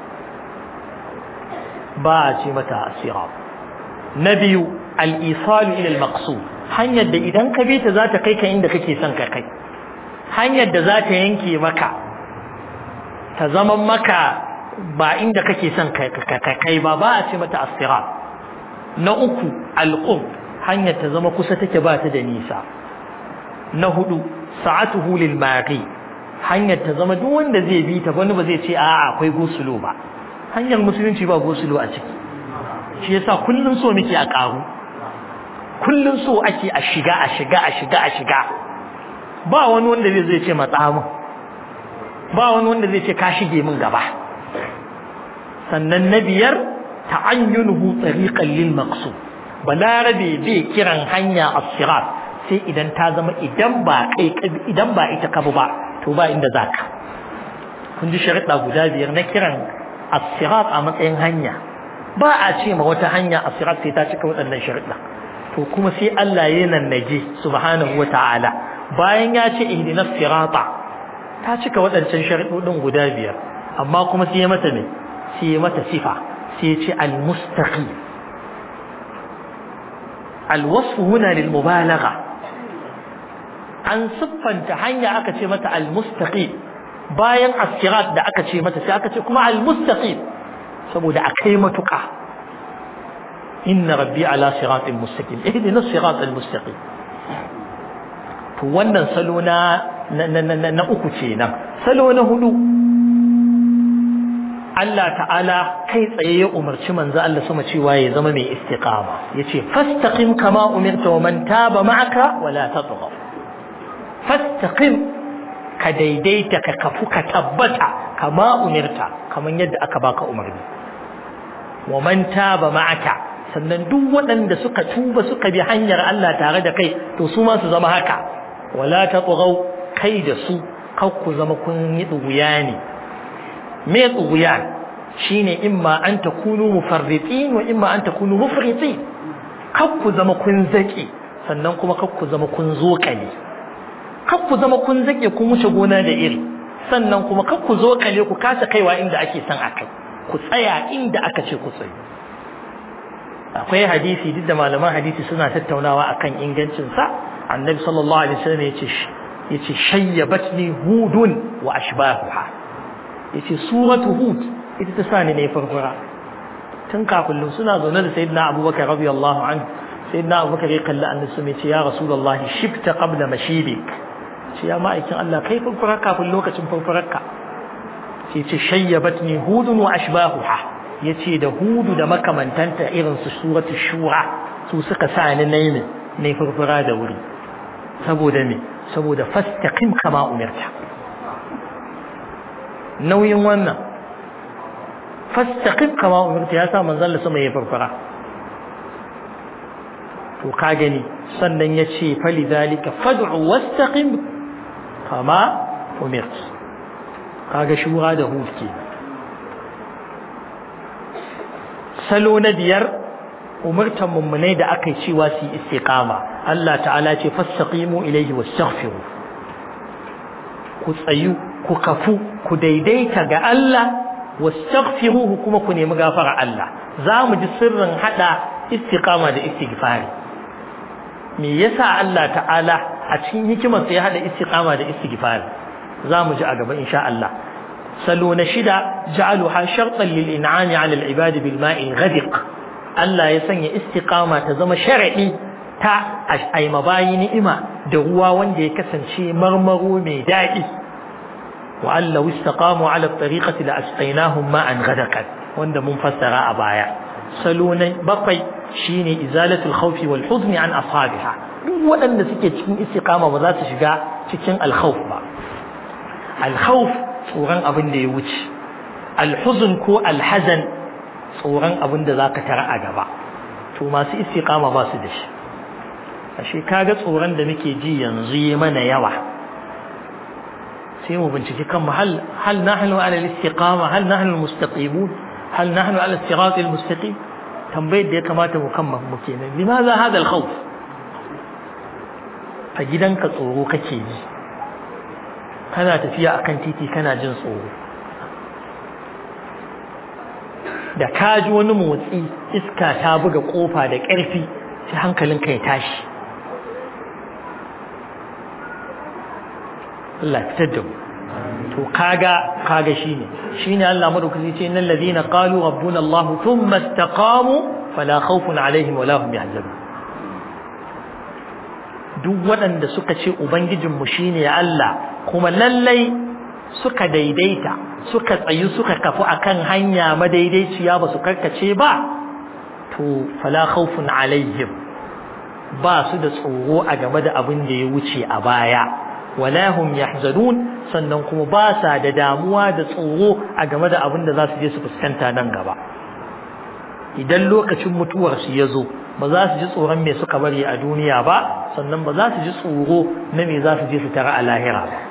ba a ce mata as-sirat na biyu al-isalu ila al-maqsud hanyar da idan ka bi ta za ta kai ka inda kake son ka kai hanyar da za ta yanke maka ta zama maka ba inda kake son ka kai ba ba a ce mata as-sirat na uku al-qurb hanyar ta zama kusa take ba ta da nisa na hudu sa'atuhu lil maqi hanyar ta zama duk wanda zai bi ta wani ba zai ce a'a akwai gosulo ba hanyar musulunci ba gosulo a ciki shi yasa kullun so muke a karu kullun so ake a shiga a shiga a shiga a shiga ba wani wanda zai ce matsa min ba wani wanda zai ce ka shige min gaba sannan na biyar ta'ayyunuhu tariqan lil maqsud balarabe bai kiran hanya as-sirat sai idan ta zama idan ba kai idan ba ita ka ba to ba inda zaka kun ji sharuɗa guda biyar na kiran as-sirat a matsayin hanya ba a ce ma wata hanya as-sirat sai ta cika waɗannan sharuɗa to kuma sai Allah ya nannage subhanahu wata'ala bayan ya ce ihdinas sirata ta cika waɗancan sharuɗoɗin guda biyar amma kuma sai ya mata ne sai ya mata sifa sai ya ce al-mustaqim الوصف هنا للمبالغة an siffanta hanya aka ce mata al-mustaqim bayan as-sirat da aka ce mata sai aka ce kuma al-mustaqim saboda akai matuka inna rabbi ala siratin mustaqim ihdina as-sirat al-mustaqim to wannan salo na na uku kenan salo na hudu Allah ta'ala kai tsaye ya umarci manzo Allah sama cewa ya zama mai istiqama yace fastaqim kama umirta wa man taba ma'aka wala tatghaw fastaqim ka daidaita ka kafu ka tabbata kama umirta kaman yadda aka baka umarni wa man taba ma'aka sannan duk waɗanda suka tuba suka bi hanyar Allah tare da kai to su ma su zama haka wala tatghaw kai da su kar ku zama kun yi duguya ne me tsuguyan shine imma an takunu mufarritin wa imma an takunu mufritin kar ku zama kun zake sannan kuma kar ku zama kun zokale kar ku zama kun zake kun wuce gona da iri sannan kuma kar ku zokale ku kasa kaiwa inda ake son akai ku tsaya inda aka ce ku tsaye akwai hadisi duk da malaman hadisi suna tattaunawa akan ingancin sa annabi sallallahu alaihi wasallam yace yace shayyabatni hudun wa ashbahuha yace suratu hud ita ta sani ne farfara tun kafin suna zaune da sayyidina abubakar radiyallahu anhu sayyidina abubakar ya kalli annabi sun ce ya rasulullahi shifta qabla mashibik ce ya ma'aikin Allah kai farfara kafin lokacin farfararka ce ce shayyabatni hudun wa ashbahuha yace da hudu da makamantanta irin su suratu shura su suka sa ni nayi ne farfara da wuri saboda me saboda fastaqim kama umirta nauyin wannan fastaqim kama umirta ya sa manzon Allah sama ya farfara to ka gani sannan ya ce fali zalika fad'u wastaqim kama umirt kaga shura da hud ke salo na biyar umurtan mummunai da aka yi cewa su yi istiqama Allah ta'ala ce fastaqimu ilayhi wastaghfiru ku tsayu ku kafu ku daidaita ga Allah wastaghfiruhu kuma ku nemi gafara Allah za mu ji sirrin hada istiqama da istighfari me yasa Allah ta'ala a cikin hikimar sai ya hada istiqama da istighfar zamu ji a gaba insha Allah salo na shida ja'aluha shartan lil in'ami 'ala al ibad bil ma'i ghadiq Allah ya sanya istiqama ta zama sharadi ta ai mabayi ni'ima da ruwa wanda ya kasance marmaro mai daɗi wa Allah istaqamu 'ala at-tariqati la asqaynahum ma'an ghadaqan wanda mun fassara a baya salo na bakwai shine izalatul khawfi wal huzni an ashabiha duk waɗanda suke cikin istiqama ba za su shiga cikin al-khawf ba al-khawf tsoron abin da ya wuce al-huzn ko al-hazan tsoron abin da zaka tara a gaba to masu istiqama ba su da shi ashe kaga tsoron da muke ji yanzu yi mana yawa sai mu binciki kan mu hal hal nahnu ala al-istiqama hal nahnu al-mustaqimun hal nahnu ala al-sirat al-mustaqim tambayar da ya kamata mu kan mu kenan limaza hada al-khawf a gidanka tsoro kake ji kana tafiya akan titi kana jin tsoro da ka ji wani motsi iska ta buga kofa da ƙarfi sai hankalinka ya tashi Allah fitar da mu to kaga kaga shine shine Allah madaukaki ce innal ladina qalu rabbuna Allah thumma istaqamu fala khawfun alaihim wala hum yahzanun duk waɗanda suka ce ubangijinmu shine Allah kuma lallai suka daidaita suka tsayu suka kafu akan hanya madaidaiciya ba su karkace ba to fala khawfun alaihim ba su da tsoro a game da abin da ya wuce a baya wala hum yahzanun sannan kuma ba sa da damuwa da tsoro a game da abin da za su je su fuskanta nan gaba idan lokacin mutuwar su ya zo ba za su ji tsoron me suka bari a duniya ba sannan ba za su ji tsoro na me za su je su tara a lahira ba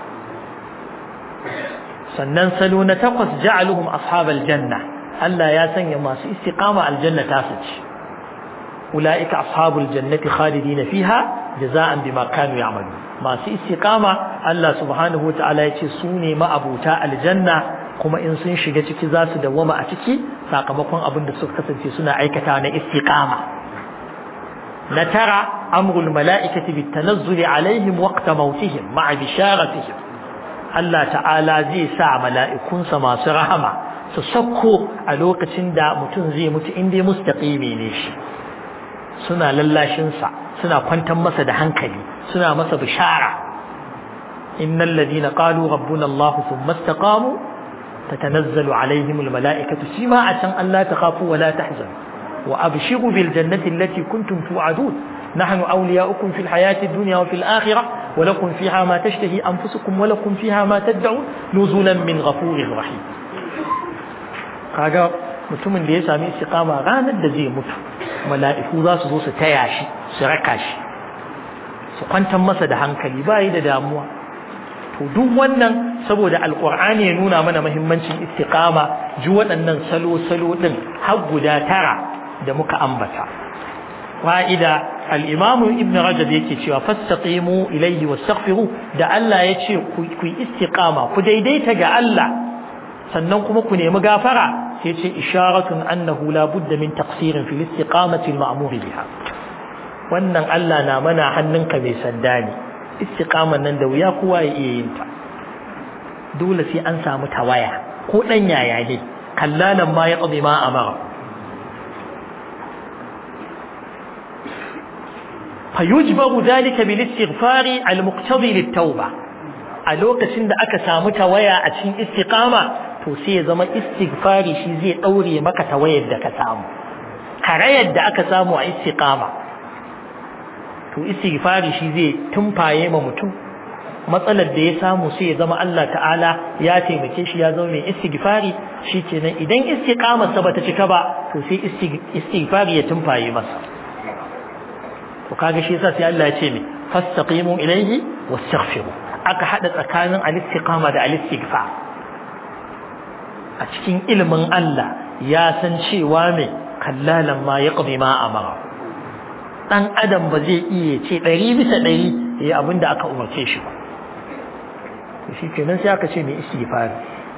sannan salo na takwas ja'aluhum ashabal janna Allah ya sanya masu istiqama aljanna ta su ci ulaika ashabul jannati khalidina fiha jaza'an bima kanu ya'malun masu istiqama Allah subhanahu wata'ala ya ce su ne ma'abuta aljanna kuma in sun shiga ciki za su dawwama a ciki sakamakon abin da suka kasance suna aikata na istiqama na tara amrul mala'ikati bit tanazzuli alaihim waqta mautihim ma'a bisharatihim Allah ta'ala zai sa mala'ikunsa masu rahama su sakko a lokacin da mutum zai mutu inda mustaqimi ne shi suna lallashinsa suna kwantar masa da hankali suna masa bishara innal ladina qalu rabbuna Allah thumma istaqamu tatanazzalu alaihim almalaikatu sima atan alla takhafu wa la tahzanu wa abshiru bil jannati allati kuntum tu'adun nahnu awliya'ukum fil hayati ad-dunya wa fil akhirah wa lakum fiha ma tashtahi anfusukum wa lakum fiha ma tad'un nuzulan min ghafurir rahim kaga mutumin da ya sami istiqama ranar da zai mutu mala'iku za su zo su taya shi su raka shi su kwantar masa da hankali ba yi da damuwa to duk wannan saboda alkur'ani ya nuna mana mahimmancin istiqama ji waɗannan salo-salo ɗin har guda tara da muka ambata fa'ida al'imamu ibn rajab yake cewa fastaqimu ilayhi wastaghfiru da Allah ya ce ku yi istiqama ku daidaita ga Allah sannan kuma ku nemi gafara sai ce isharatun annahu la budda min taqsirin fil istiqamati al-ma'mur biha wannan Allah na mana hannunka mai sanda ne istiqaman nan da wuya kowa ya iya yin ta dole sai an samu tawaya ko dan yaya ne kallalan ma ya qadi ma amara fayujbaru dalika bil istighfari al muqtadi lit tauba a lokacin da aka samu tawaya a cikin istiqama to sai ya zama istighfari shi zai daure maka tawayar da ka samu karayar da aka samu a istiqama to istighfari shi zai tumfaye ma mutum matsalar da ya samu sai ya zama Allah ta'ala ya taimake shi ya zama mai istighfari shikenan idan istiqamar sa bata cika ba to sai istighfari ya tumfaye masa to kaga shi yasa sai Allah ya ce ne fastaqimu ilayhi wastaghfiru aka hada tsakanin al-istiqama da al-istighfar a cikin ilimin Allah ya san cewa me kallalan ma yaqdi ma amara dan adam ba zai iya ce ɗari bisa ɗari yayi abin da aka umarce shi ba shi kenan sai aka ce mai istighfari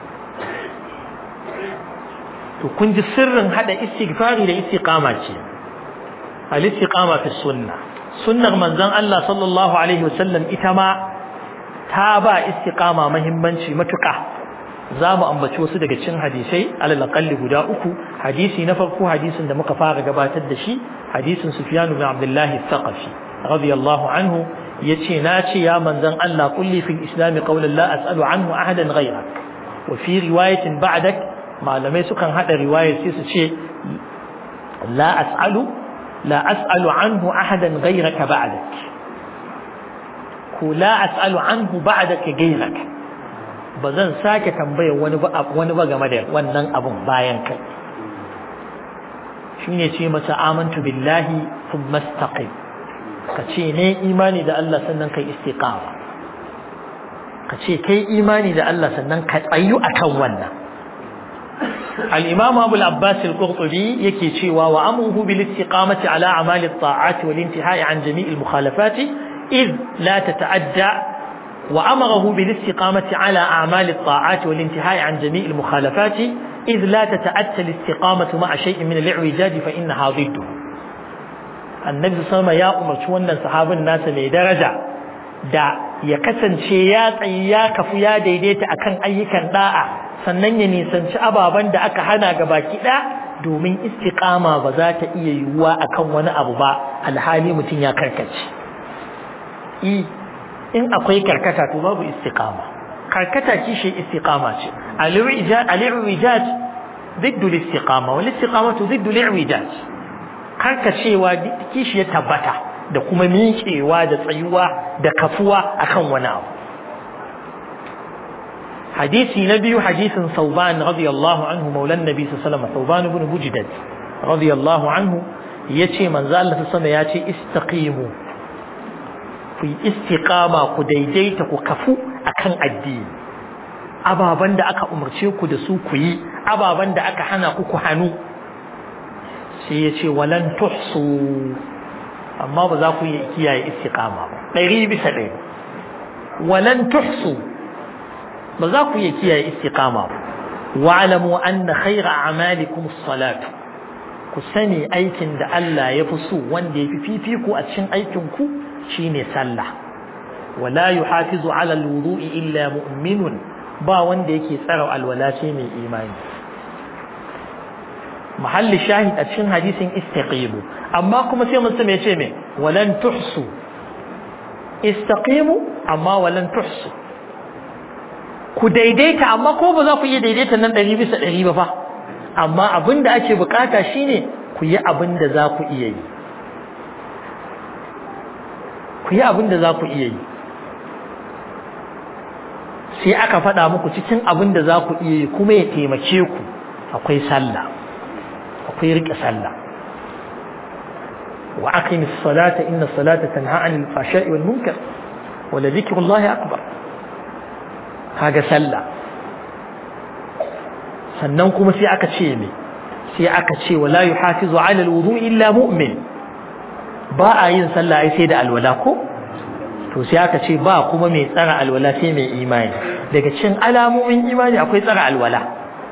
to kun ji sirrin hada istighfari da istiqama ce al istiqama fi sunna sunnar manzon Allah sallallahu alaihi wasallam ita ma ta ba istiqama muhimmanci matuƙa za mu ambaci wasu daga cikin hadisai alal aqalli guda uku hadisi na farko hadisin da muka fara gabatar da shi hadisin Sufyan ibn Abdullah al-Thaqafi radiyallahu anhu yace na ce ya manzon Allah kulli fil islam qawlan la as'alu anhu ahadan ghayrak wa fi riwayatin ba'dak malamai sukan hada riwayar sai su ce la as'alu la as'alu anhu ahadan ghayraka ba'dak ko la as'alu anhu ba'daka ghayraka ba zan sake tambayar wani ba wani ba game da wannan abun bayan kai shine ce masa amantu billahi thumma istaqim ka ce ne imani da Allah sannan kai istiqama ka ce kai imani da Allah sannan ka tsayu akan wannan al-imam Abu al-Abbas al-Qurtubi yake cewa wa amruhu bil istiqamati ala amali at-ta'ati wal intihai an jami' al-mukhalafati id la tata'adda وأمره بالاستقامة على أعمال الطاعات والانتهاء عن جميع المخالفات إذ لا تتأتى الاستقامة مع شيء من الاعوجاج فإنها ضده النبي صلى الله عليه وسلم يا أمر شوانا صحاب الناس من درجة da ya kasance ya tsayi ya kafu ya daidaita akan ayyukan da'a sannan ya nisanci ababen da aka hana ga baki ɗaya domin istiqama ba za ta iya yiwuwa akan wani abu ba alhali mutum ya karkace in akwai karkata to babu istiqama karkata kishi istiqama ce al-i'wijaj ضد الاستقامة والاستقامة ضد الاعوجاج karkacewa kishi ya tabbata da kuma miƙewa da tsayuwa da kafuwa akan wani abu hadisi na biyu hadisin sauban radiyallahu anhu maulan nabi sallallahu alaihi wasallam sauban ibn bujdad radiyallahu anhu yace manzo Allah sallallahu alaihi wasallam yace istaqimu ku yi istiqama ku daidaita ku kafu akan addini ababan da aka umarce ku da su ku yi ababan da aka hana ku ku hannu sai ya ce walan tuhsu amma ba za ku yi kiyaye istiqama ba ɗari bisa ɗaya walan tuhsu ba za ku yi kiyaye istiqama ba wa'lamu anna khayra a'malikum as-salatu ku sani aikin da Allah ya fi so wanda ya fi fifiko a cikin aikin ku shine sallah wala yuhafizu ala alwudu'i illa mu'minun ba wanda yake tsara alwala sai mai imani mahalli shahid a cikin hadisin istaqimu amma kuma sai mun ya ce me walan tuhsu istaqimu amma walan tuhsu ku daidaita amma ko ba za ku iya daidaita nan ɗari bisa ɗari ba fa amma abin da ake bukata shine ku yi abin da za ku iya yi ku yi abin da za ku iya yi sai aka faɗa muku cikin abin da za ku iya yi kuma ya taimake ku akwai sallah akwai riƙe sallah wa aqimi salata inna salata tanha anil fahsha'i wal munkar wa la dhikrullahi akbar kaga sallah sannan kuma sai aka ce me sai aka ce wala yuhafizu ala alwudu illa mu'min ba a yin sallah ai sai da alwala ko to sai aka ce ba kuma mai tsara alwala sai mai imani daga cikin alamomin imani akwai tsara alwala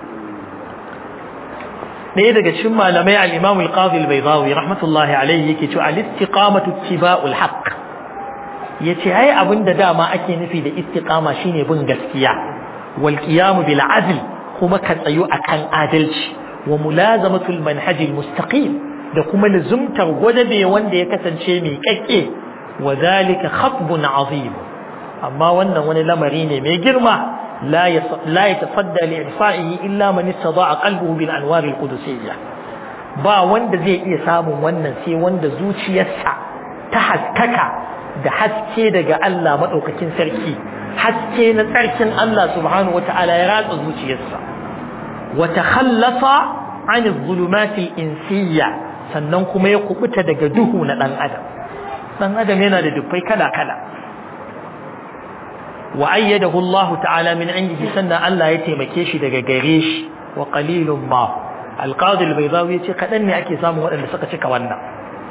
ɗaya daga cikin malamai al-Imam al-Qadhi al-Baydawi rahmatullahi alayhi yake cewa al-istiqamatu ittiba'ul haqq yace ai abinda dama ake nufi da istiqama shine bin gaskiya wal qiyam bil adl kuma ka tsayo akan adalci wa mulazamatul manhajil mustaqim da kuma luzumtar gwadabe wanda ya kasance mai kakke wa zalika khatbun azim amma wannan wani lamari ne mai girma la la yatasadda li irfa'ihi illa man istada'a qalbuhu bil anwar al qudusiyyah ba wanda zai iya samun wannan sai wanda zuciyarsa ta haskaka da haske daga Allah madaukakin sarki haske na tsarkin Allah subhanahu wata'ala ya ratsa zuciyarsa wa takhallasa an adh-dhulumat al-insiyya sannan kuma ya kubuta daga duhu na dan adam dan adam yana da dubbai kala kala wa ayyadahu Allah ta'ala min indihi sannan Allah ya taimake shi daga gare shi wa qalilun ma al-qadi al-baydawi yace kadan ne ake samu waɗanda suka cika wannan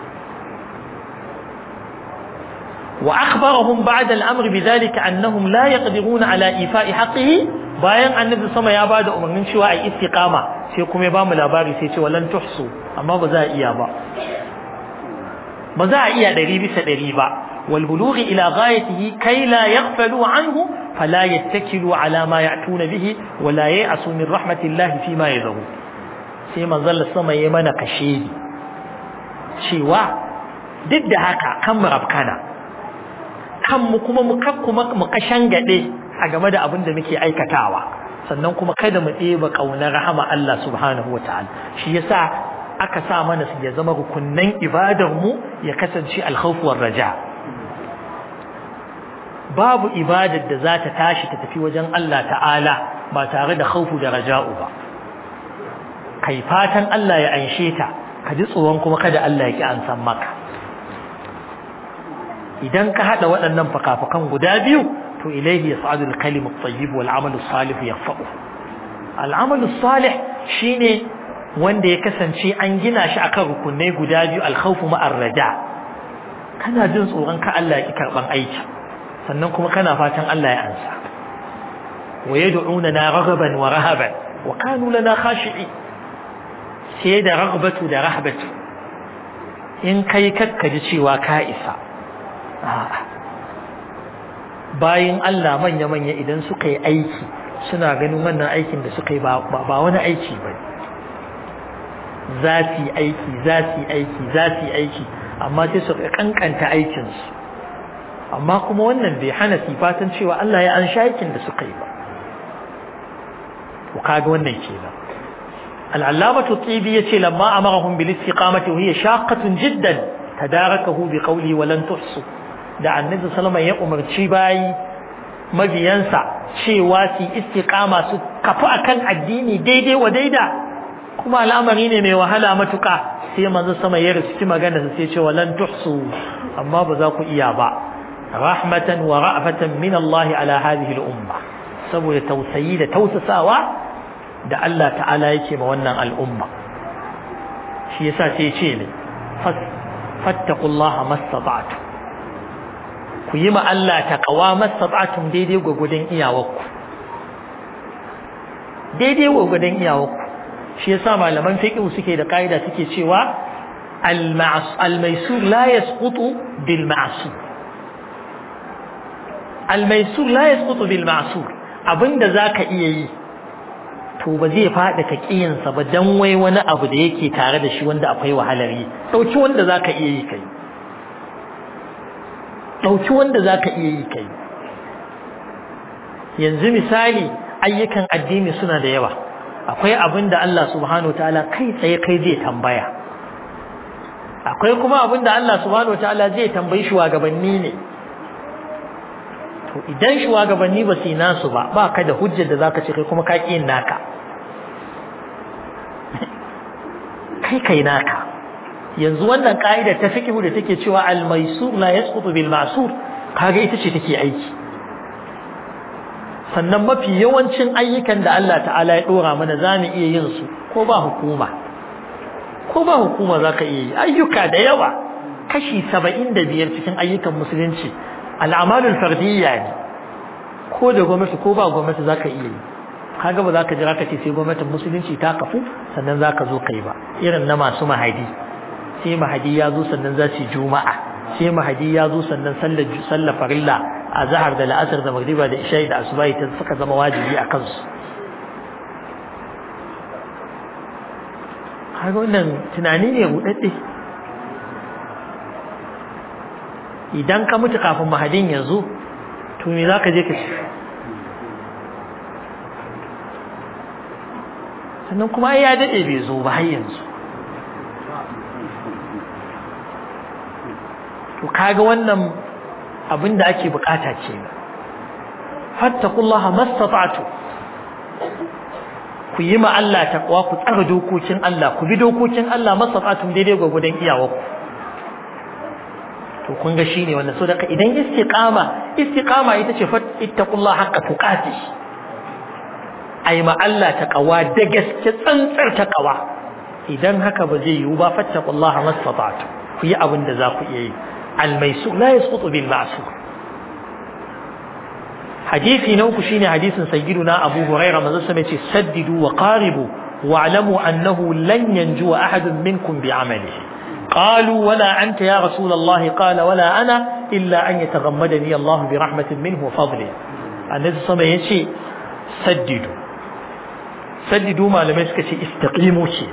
wa akhbarahum ba'da al-amr bidhalika annahum la yaqdiruna ala ifa'i haqqihi bayan annabi sama ya bada umarnin cewa ai istiqama sai kuma ya bamu labari sai ce walan tuhsu amma ba za a iya ba ba za a iya ɗari bisa ɗari ba wal bulughi ila ghayatihi kai la yaghfalu anhu fala yattakilu ala ma ya'tuna bihi wa la ya'asu min rahmatillahi fi ma yadhu sai manzon sama yayi mana kashe cewa duk da haka kan mu rafkana kan mu kuma mu kuma mu kashan gade a game da abin da muke aikatawa sannan kuma kada mu ɗeba ƙaunar rahama Allah subhanahu wa ta'ala shi yasa aka sa mana su ya zama rukunnan ibadar mu ya kasance alkhawf war raja babu ibadar da za ta tashi ta tafi wajen Allah ta'ala ba tare da khawfu da raja'u ba kai fatan Allah ya anshe ta ka ji tsoron kuma kada Allah ya ki an san maka idan ka hada waɗannan fakafakan guda biyu to ilaihi yas'adu al-kalimu at-tayyib wal 'amalu salih yarfa'u al-'amalu salih shine wanda ya kasance an gina shi akan rukunai guda biyu al-khawfu ma'ar raja kana jin tsoron ka Allah ya ki karban aiki sannan kuma kana fatan Allah ya ansa wa yad'una raghaban wa rahaban wa kanu lana khashi'i sai da raghbatu da rahbatu in kai kakkaji cewa ka isa a'a bayan Allah manya-manya idan suka yi aiki suna ganin wannan aikin da suka yi ba wani aiki ba za su yi aiki za su yi aiki za su yi aiki amma sai su kankanta aikinsu amma kuma wannan bai hana su fatan cewa Allah ya an sha aikin da suka yi ba to kaga wannan kenan al'allamatu tibi yace lamma amarahum bil istiqamati wa hiya shaqqatun jiddan tadarakahu bi qawli wa lan tuhsu da annabi sallama ya umarci bayi mabiyansa cewa su istiqama su kafu akan addini daidai wa daida kuma al'amari ne mai wahala matuka sai manzo sama ya riski magana sai ce walan tuhsu amma ba za ku iya ba rahmatan wa ra'fatan min Allah ala hadhihi al-umma saboda tausayi da tausasawa da Allah ta'ala yake ma wannan al'umma shi yasa sai ya ce ne fattaqullaha mastata'tum ku yi ma Allah taqwa mastata'tum daidai gwagwadon iyawarku daidai gwagwadon iyawarku shi yasa malaman fiqh suke da kaida suke cewa al-maysur la yasqutu bil ma'sur al-maysur la yasqutu bil ma'sur abinda zaka iya yi to ba zai fada ka kiyansa ba dan wai wani abu da yake tare da shi wanda akwai wahalar yi dauki wanda zaka iya yi kai dauki wanda zaka iya yi kai yanzu misali ayyukan addini suna da yawa akwai abin da Allah subhanahu wataala kai tsaye kai zai tambaya akwai kuma abin da Allah subhanahu wataala zai tambayi shugabanni ne to idan shugabanni ba su nasu ba ba ka da hujjar da zaka ce kai kuma ka ƙi naka kai kai naka yanzu wannan ka'ida ta fiqhu da take cewa al-maysur la yasqutu bil ma'sur kaga ita ce take aiki sannan mafi yawancin ayyukan da Allah ta'ala ya dora mana zamu iya yin su ko ba hukuma ko ba hukuma zaka iya yi ayyuka da yawa kashi 75 cikin ayyukan musulunci al'amalul fardiyya ne ko da gwamnati ko ba gwamnati zaka iya yi kaga ba zaka jira ka ce sai gwamnatin musulunci ta kafu sannan zaka zo kai ba irin na masu mahadi sai mahadi ya zo sannan za su juma'a sai mahadi ya zo sannan sallar sallar farilla a zahar da la'asar da magriba da isha'i da asubahi ta suka zama wajibi a kansu kaga wannan tunani ne buɗaɗɗe idan ka mutu kafin mahadin ya zo to me za ka je ka ci sannan kuma ya daɗe bai zo ba har yanzu to kaga wannan abin da ake bukata ce fattakullaha mastata'tu ku yi ma Allah taqwa ku tsara dokokin Allah ku bi dokokin Allah mastata'tum daidai gwagwadon iyawarku to kun ga shine wannan so daga idan istiqama istiqama ita ce ittaqullaha haqqa tuqati ai ma Allah taqwa da gaske tsantsar taqwa idan haka ba zai yiwu ba fattaqullaha mastata'tu ku yi abin da za ku iya yi الميسور لا يسقط بالمعسور حديثي نوك شيني حديث سيدنا أبو هريرة ماذا سمعت سددوا وقاربوا واعلموا أنه لن ينجو أحد منكم بعمله قالوا ولا أنت يا رسول الله قال ولا أنا إلا أن يتغمدني الله برحمة منه وفضله النبي صلى الله عليه وسلم سددوا سددوا ما لم يسكت استقيموا شيء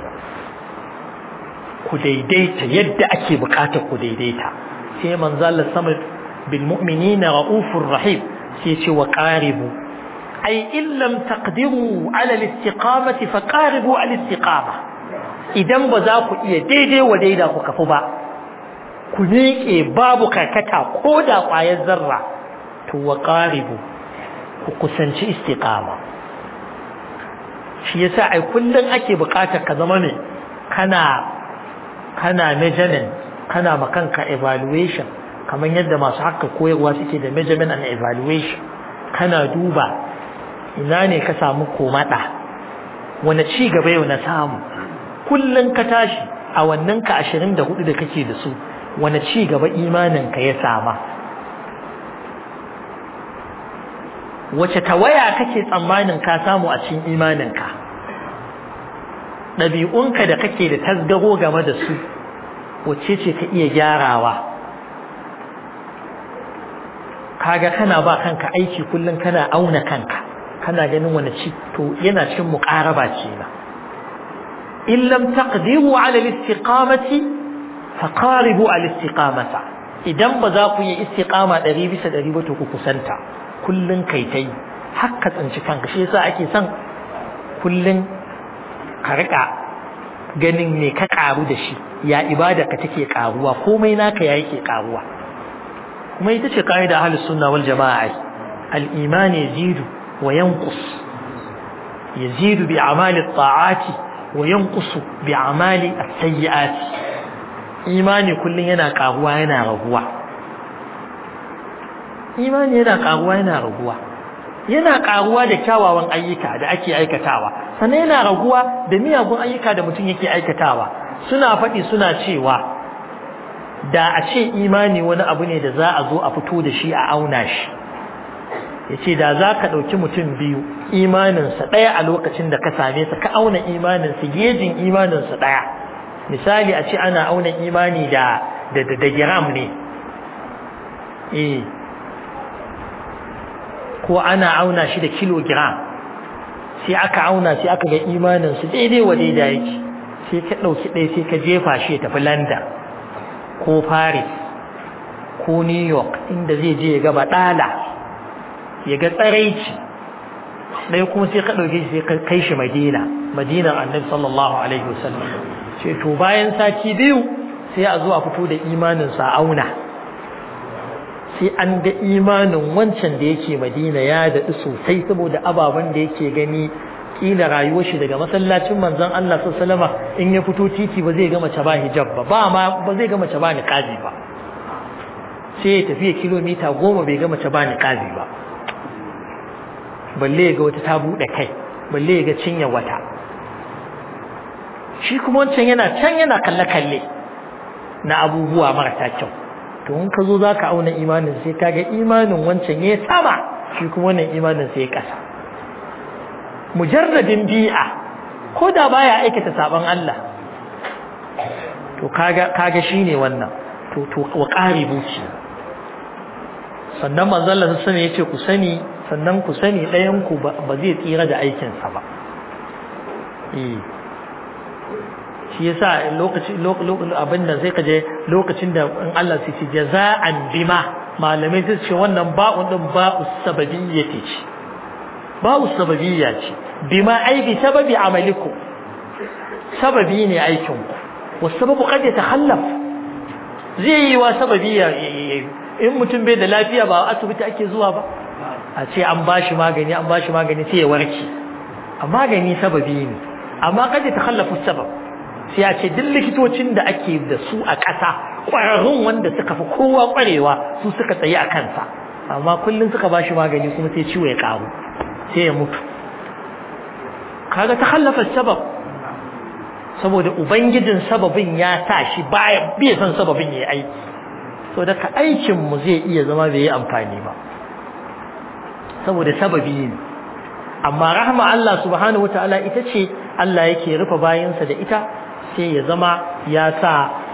كديديت يد أكي بقاتك كديديت في من ظل الصمد بالمؤمنين رؤوف رحيم سيتي وقاربوا أي إن لم تقدروا على الاستقامة فقاربوا على الاستقامة idan ba za ku iya daidai wa daida ku kafu ba ku miƙe babu karkata ko da ƙwayar zarra to wa ƙaribu ku kusanci istiqama shi yasa ai kullum ake buƙatar ka zama ne kana kana measurement kana makanka evaluation kamar yadda masu haka koyarwa suke da measurement and evaluation kana duba ina ne ka samu komada wani ci gaba yau na samu kullum ka tashi a wannan ka ashirin da hudu da kake da su wani ci gaba imaninka ya sama wace tawaya kake tsammanin ka samu a cikin imaninka ɗabi'unka da kake da tasgaro game da su wace ce ka iya gyarawa kaga kana ba kanka aiki kullum kana auna kanka kana ganin wani ci to yana cikin muqaraba ce na in lam taqdiru ala al-istiqamati faqaribu ala al-istiqamata idan ba za ku yi istiqama 100 bisa 100 ba to ku kusanta kullun kai tai hakka tsinci kanka shi yasa ake son kullun ka rika ganin me ka karu da shi ya ibada ka take karuwa komai naka ya yake karuwa kuma ita ce kaida ahlus sunna wal jamaa al-iman yazidu wa yanqus yazidu bi a'mali at-ta'ati wa yanqusu bi a'mali as-sayyi'ati imani kullun yana karuwa yana raguwa imani yana karuwa yana raguwa yana karuwa da kyawawan ayyuka da ake aikatawa sannan yana raguwa da miyagun ayyuka da mutum yake aikatawa suna faɗi suna cewa da a ce imani wani abu ne da za a zo a fito da shi a auna shi ya ce da za ka ɗauki mutum biyu imaninsa ɗaya a lokacin da ka same sa ka auna imaninsa gejin imaninsa ɗaya misali a ce ana auna imani da da da giram ne eh ko ana auna shi da kilogram sai aka auna sai aka ga imaninsu daidai wa daidai yake sai ka ɗauki ɗaya sai ka jefa shi ya tafi london ko paris ko new york inda zai je ya gaba ɗala ya ga tsaraici ɗaya kuma sai ka ɗauke shi sai ka kai shi madina madinar annabi sallallahu alaihi wasallam ce to bayan sati biyu sai a zo a fito da imanin sa auna sai an ga imanin wancan da yake madina ya daɗu sosai saboda ababen da yake gani kila rayuwar shi daga masallacin manzon Allah sallallahu alaihi in ya fito titi ba zai ga mace ba hijab ba ba ma ba zai ga mace ba niqabi ba sai ya tafi kilomita goma bai ga mace ba niqabi ba balle ga wata ta bude kai balle ga cinya wata shi kuma wancan yana can yana kalle kalle na abubuwa marasa kyau to in ka zo zaka auna imanin sai kaga imanin wancan ya sama shi kuma wannan imanin sai ya kasa mujarradin bi'a ko da baya aikata saban Allah to kaga kaga shine wannan to to wa qaribu ce sannan manzon Allah sallallahu alaihi yace ku sani sannan ku sani ɗayan ku ba zai tsira da aikin sa ba eh shi yasa lokaci lokacin abinda sai kaje lokacin da in Allah sai ce jaza'an bima malamai sai ce wannan ba'un din ba'u sababiyyati ce ba'u sababiyya ce bima ai bi sababi amalikum sababi ne aikin ku wasababu qad yatakhallaf zai yi wa sababi in mutum bai da lafiya ba asibiti ake zuwa ba a ce an bashi magani an bashi magani sai ya warke a magani sababi ne amma qad yatakhallafu sabab sai a ce duk likitocin da ake da su a ƙasa ƙwararrun wanda suka fi kowa ƙwarewa su suka tsaye a kansa amma kullum suka bashi magani kuma sai ciwo ya ƙaru sai ya mutu kaga ta hallafa sabab saboda ubangijin sababin ya sa shi baya bai san sababin yayi aiki so daga aikin mu zai iya zama bai yi amfani ba saboda sababi ne amma rahma Allah subhanahu wataala ita ce Allah yake rufe bayansa da ita sai ya zama ya sa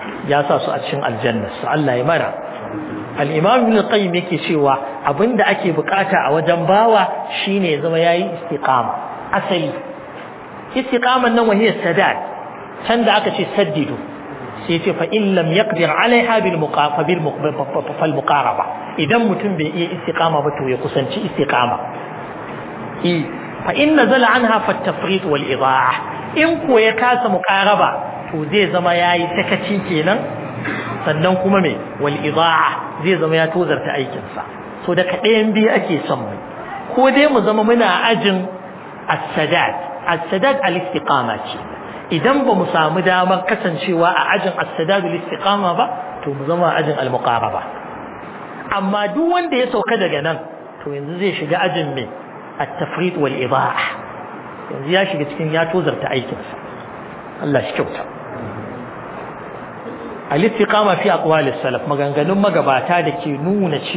ya sa su a cikin aljanna su Allah ya mara al-imam ibn qayyim yake cewa abinda ake bukata a wajen bawa shine zama yayi istiqama asali istiqaman nan wahiyar sadad can da aka ce saddidu sai ce fa in lam yaqdir alaiha bil muqafa bil fal muqaraba idan mutum bai iya istiqama ba to ya kusanci istiqama i fa in nazala anha fa tafrit wal idaa in ko ya kasa muqaraba to zai zama yayi sakaci kenan sannan kuma me wal idaa zai zama ya tozarta aikin sa so da kaɗayan biyu ake son mu ko dai mu zama muna ajin as-sadad as-sadad al-istiqama ce idan ba mu samu damar kasancewa a ajin as-sadad al-istiqama ba to mu zama ajin al-muqaraba amma duk wanda ya sauka daga nan to yanzu zai shiga ajin me at-tafrid wal idaa yanzu ya shiga cikin ya tozarta aikinsa Allah shi kyauta al-istiqama fi aqwalis salaf maganganun magabata da ke nuna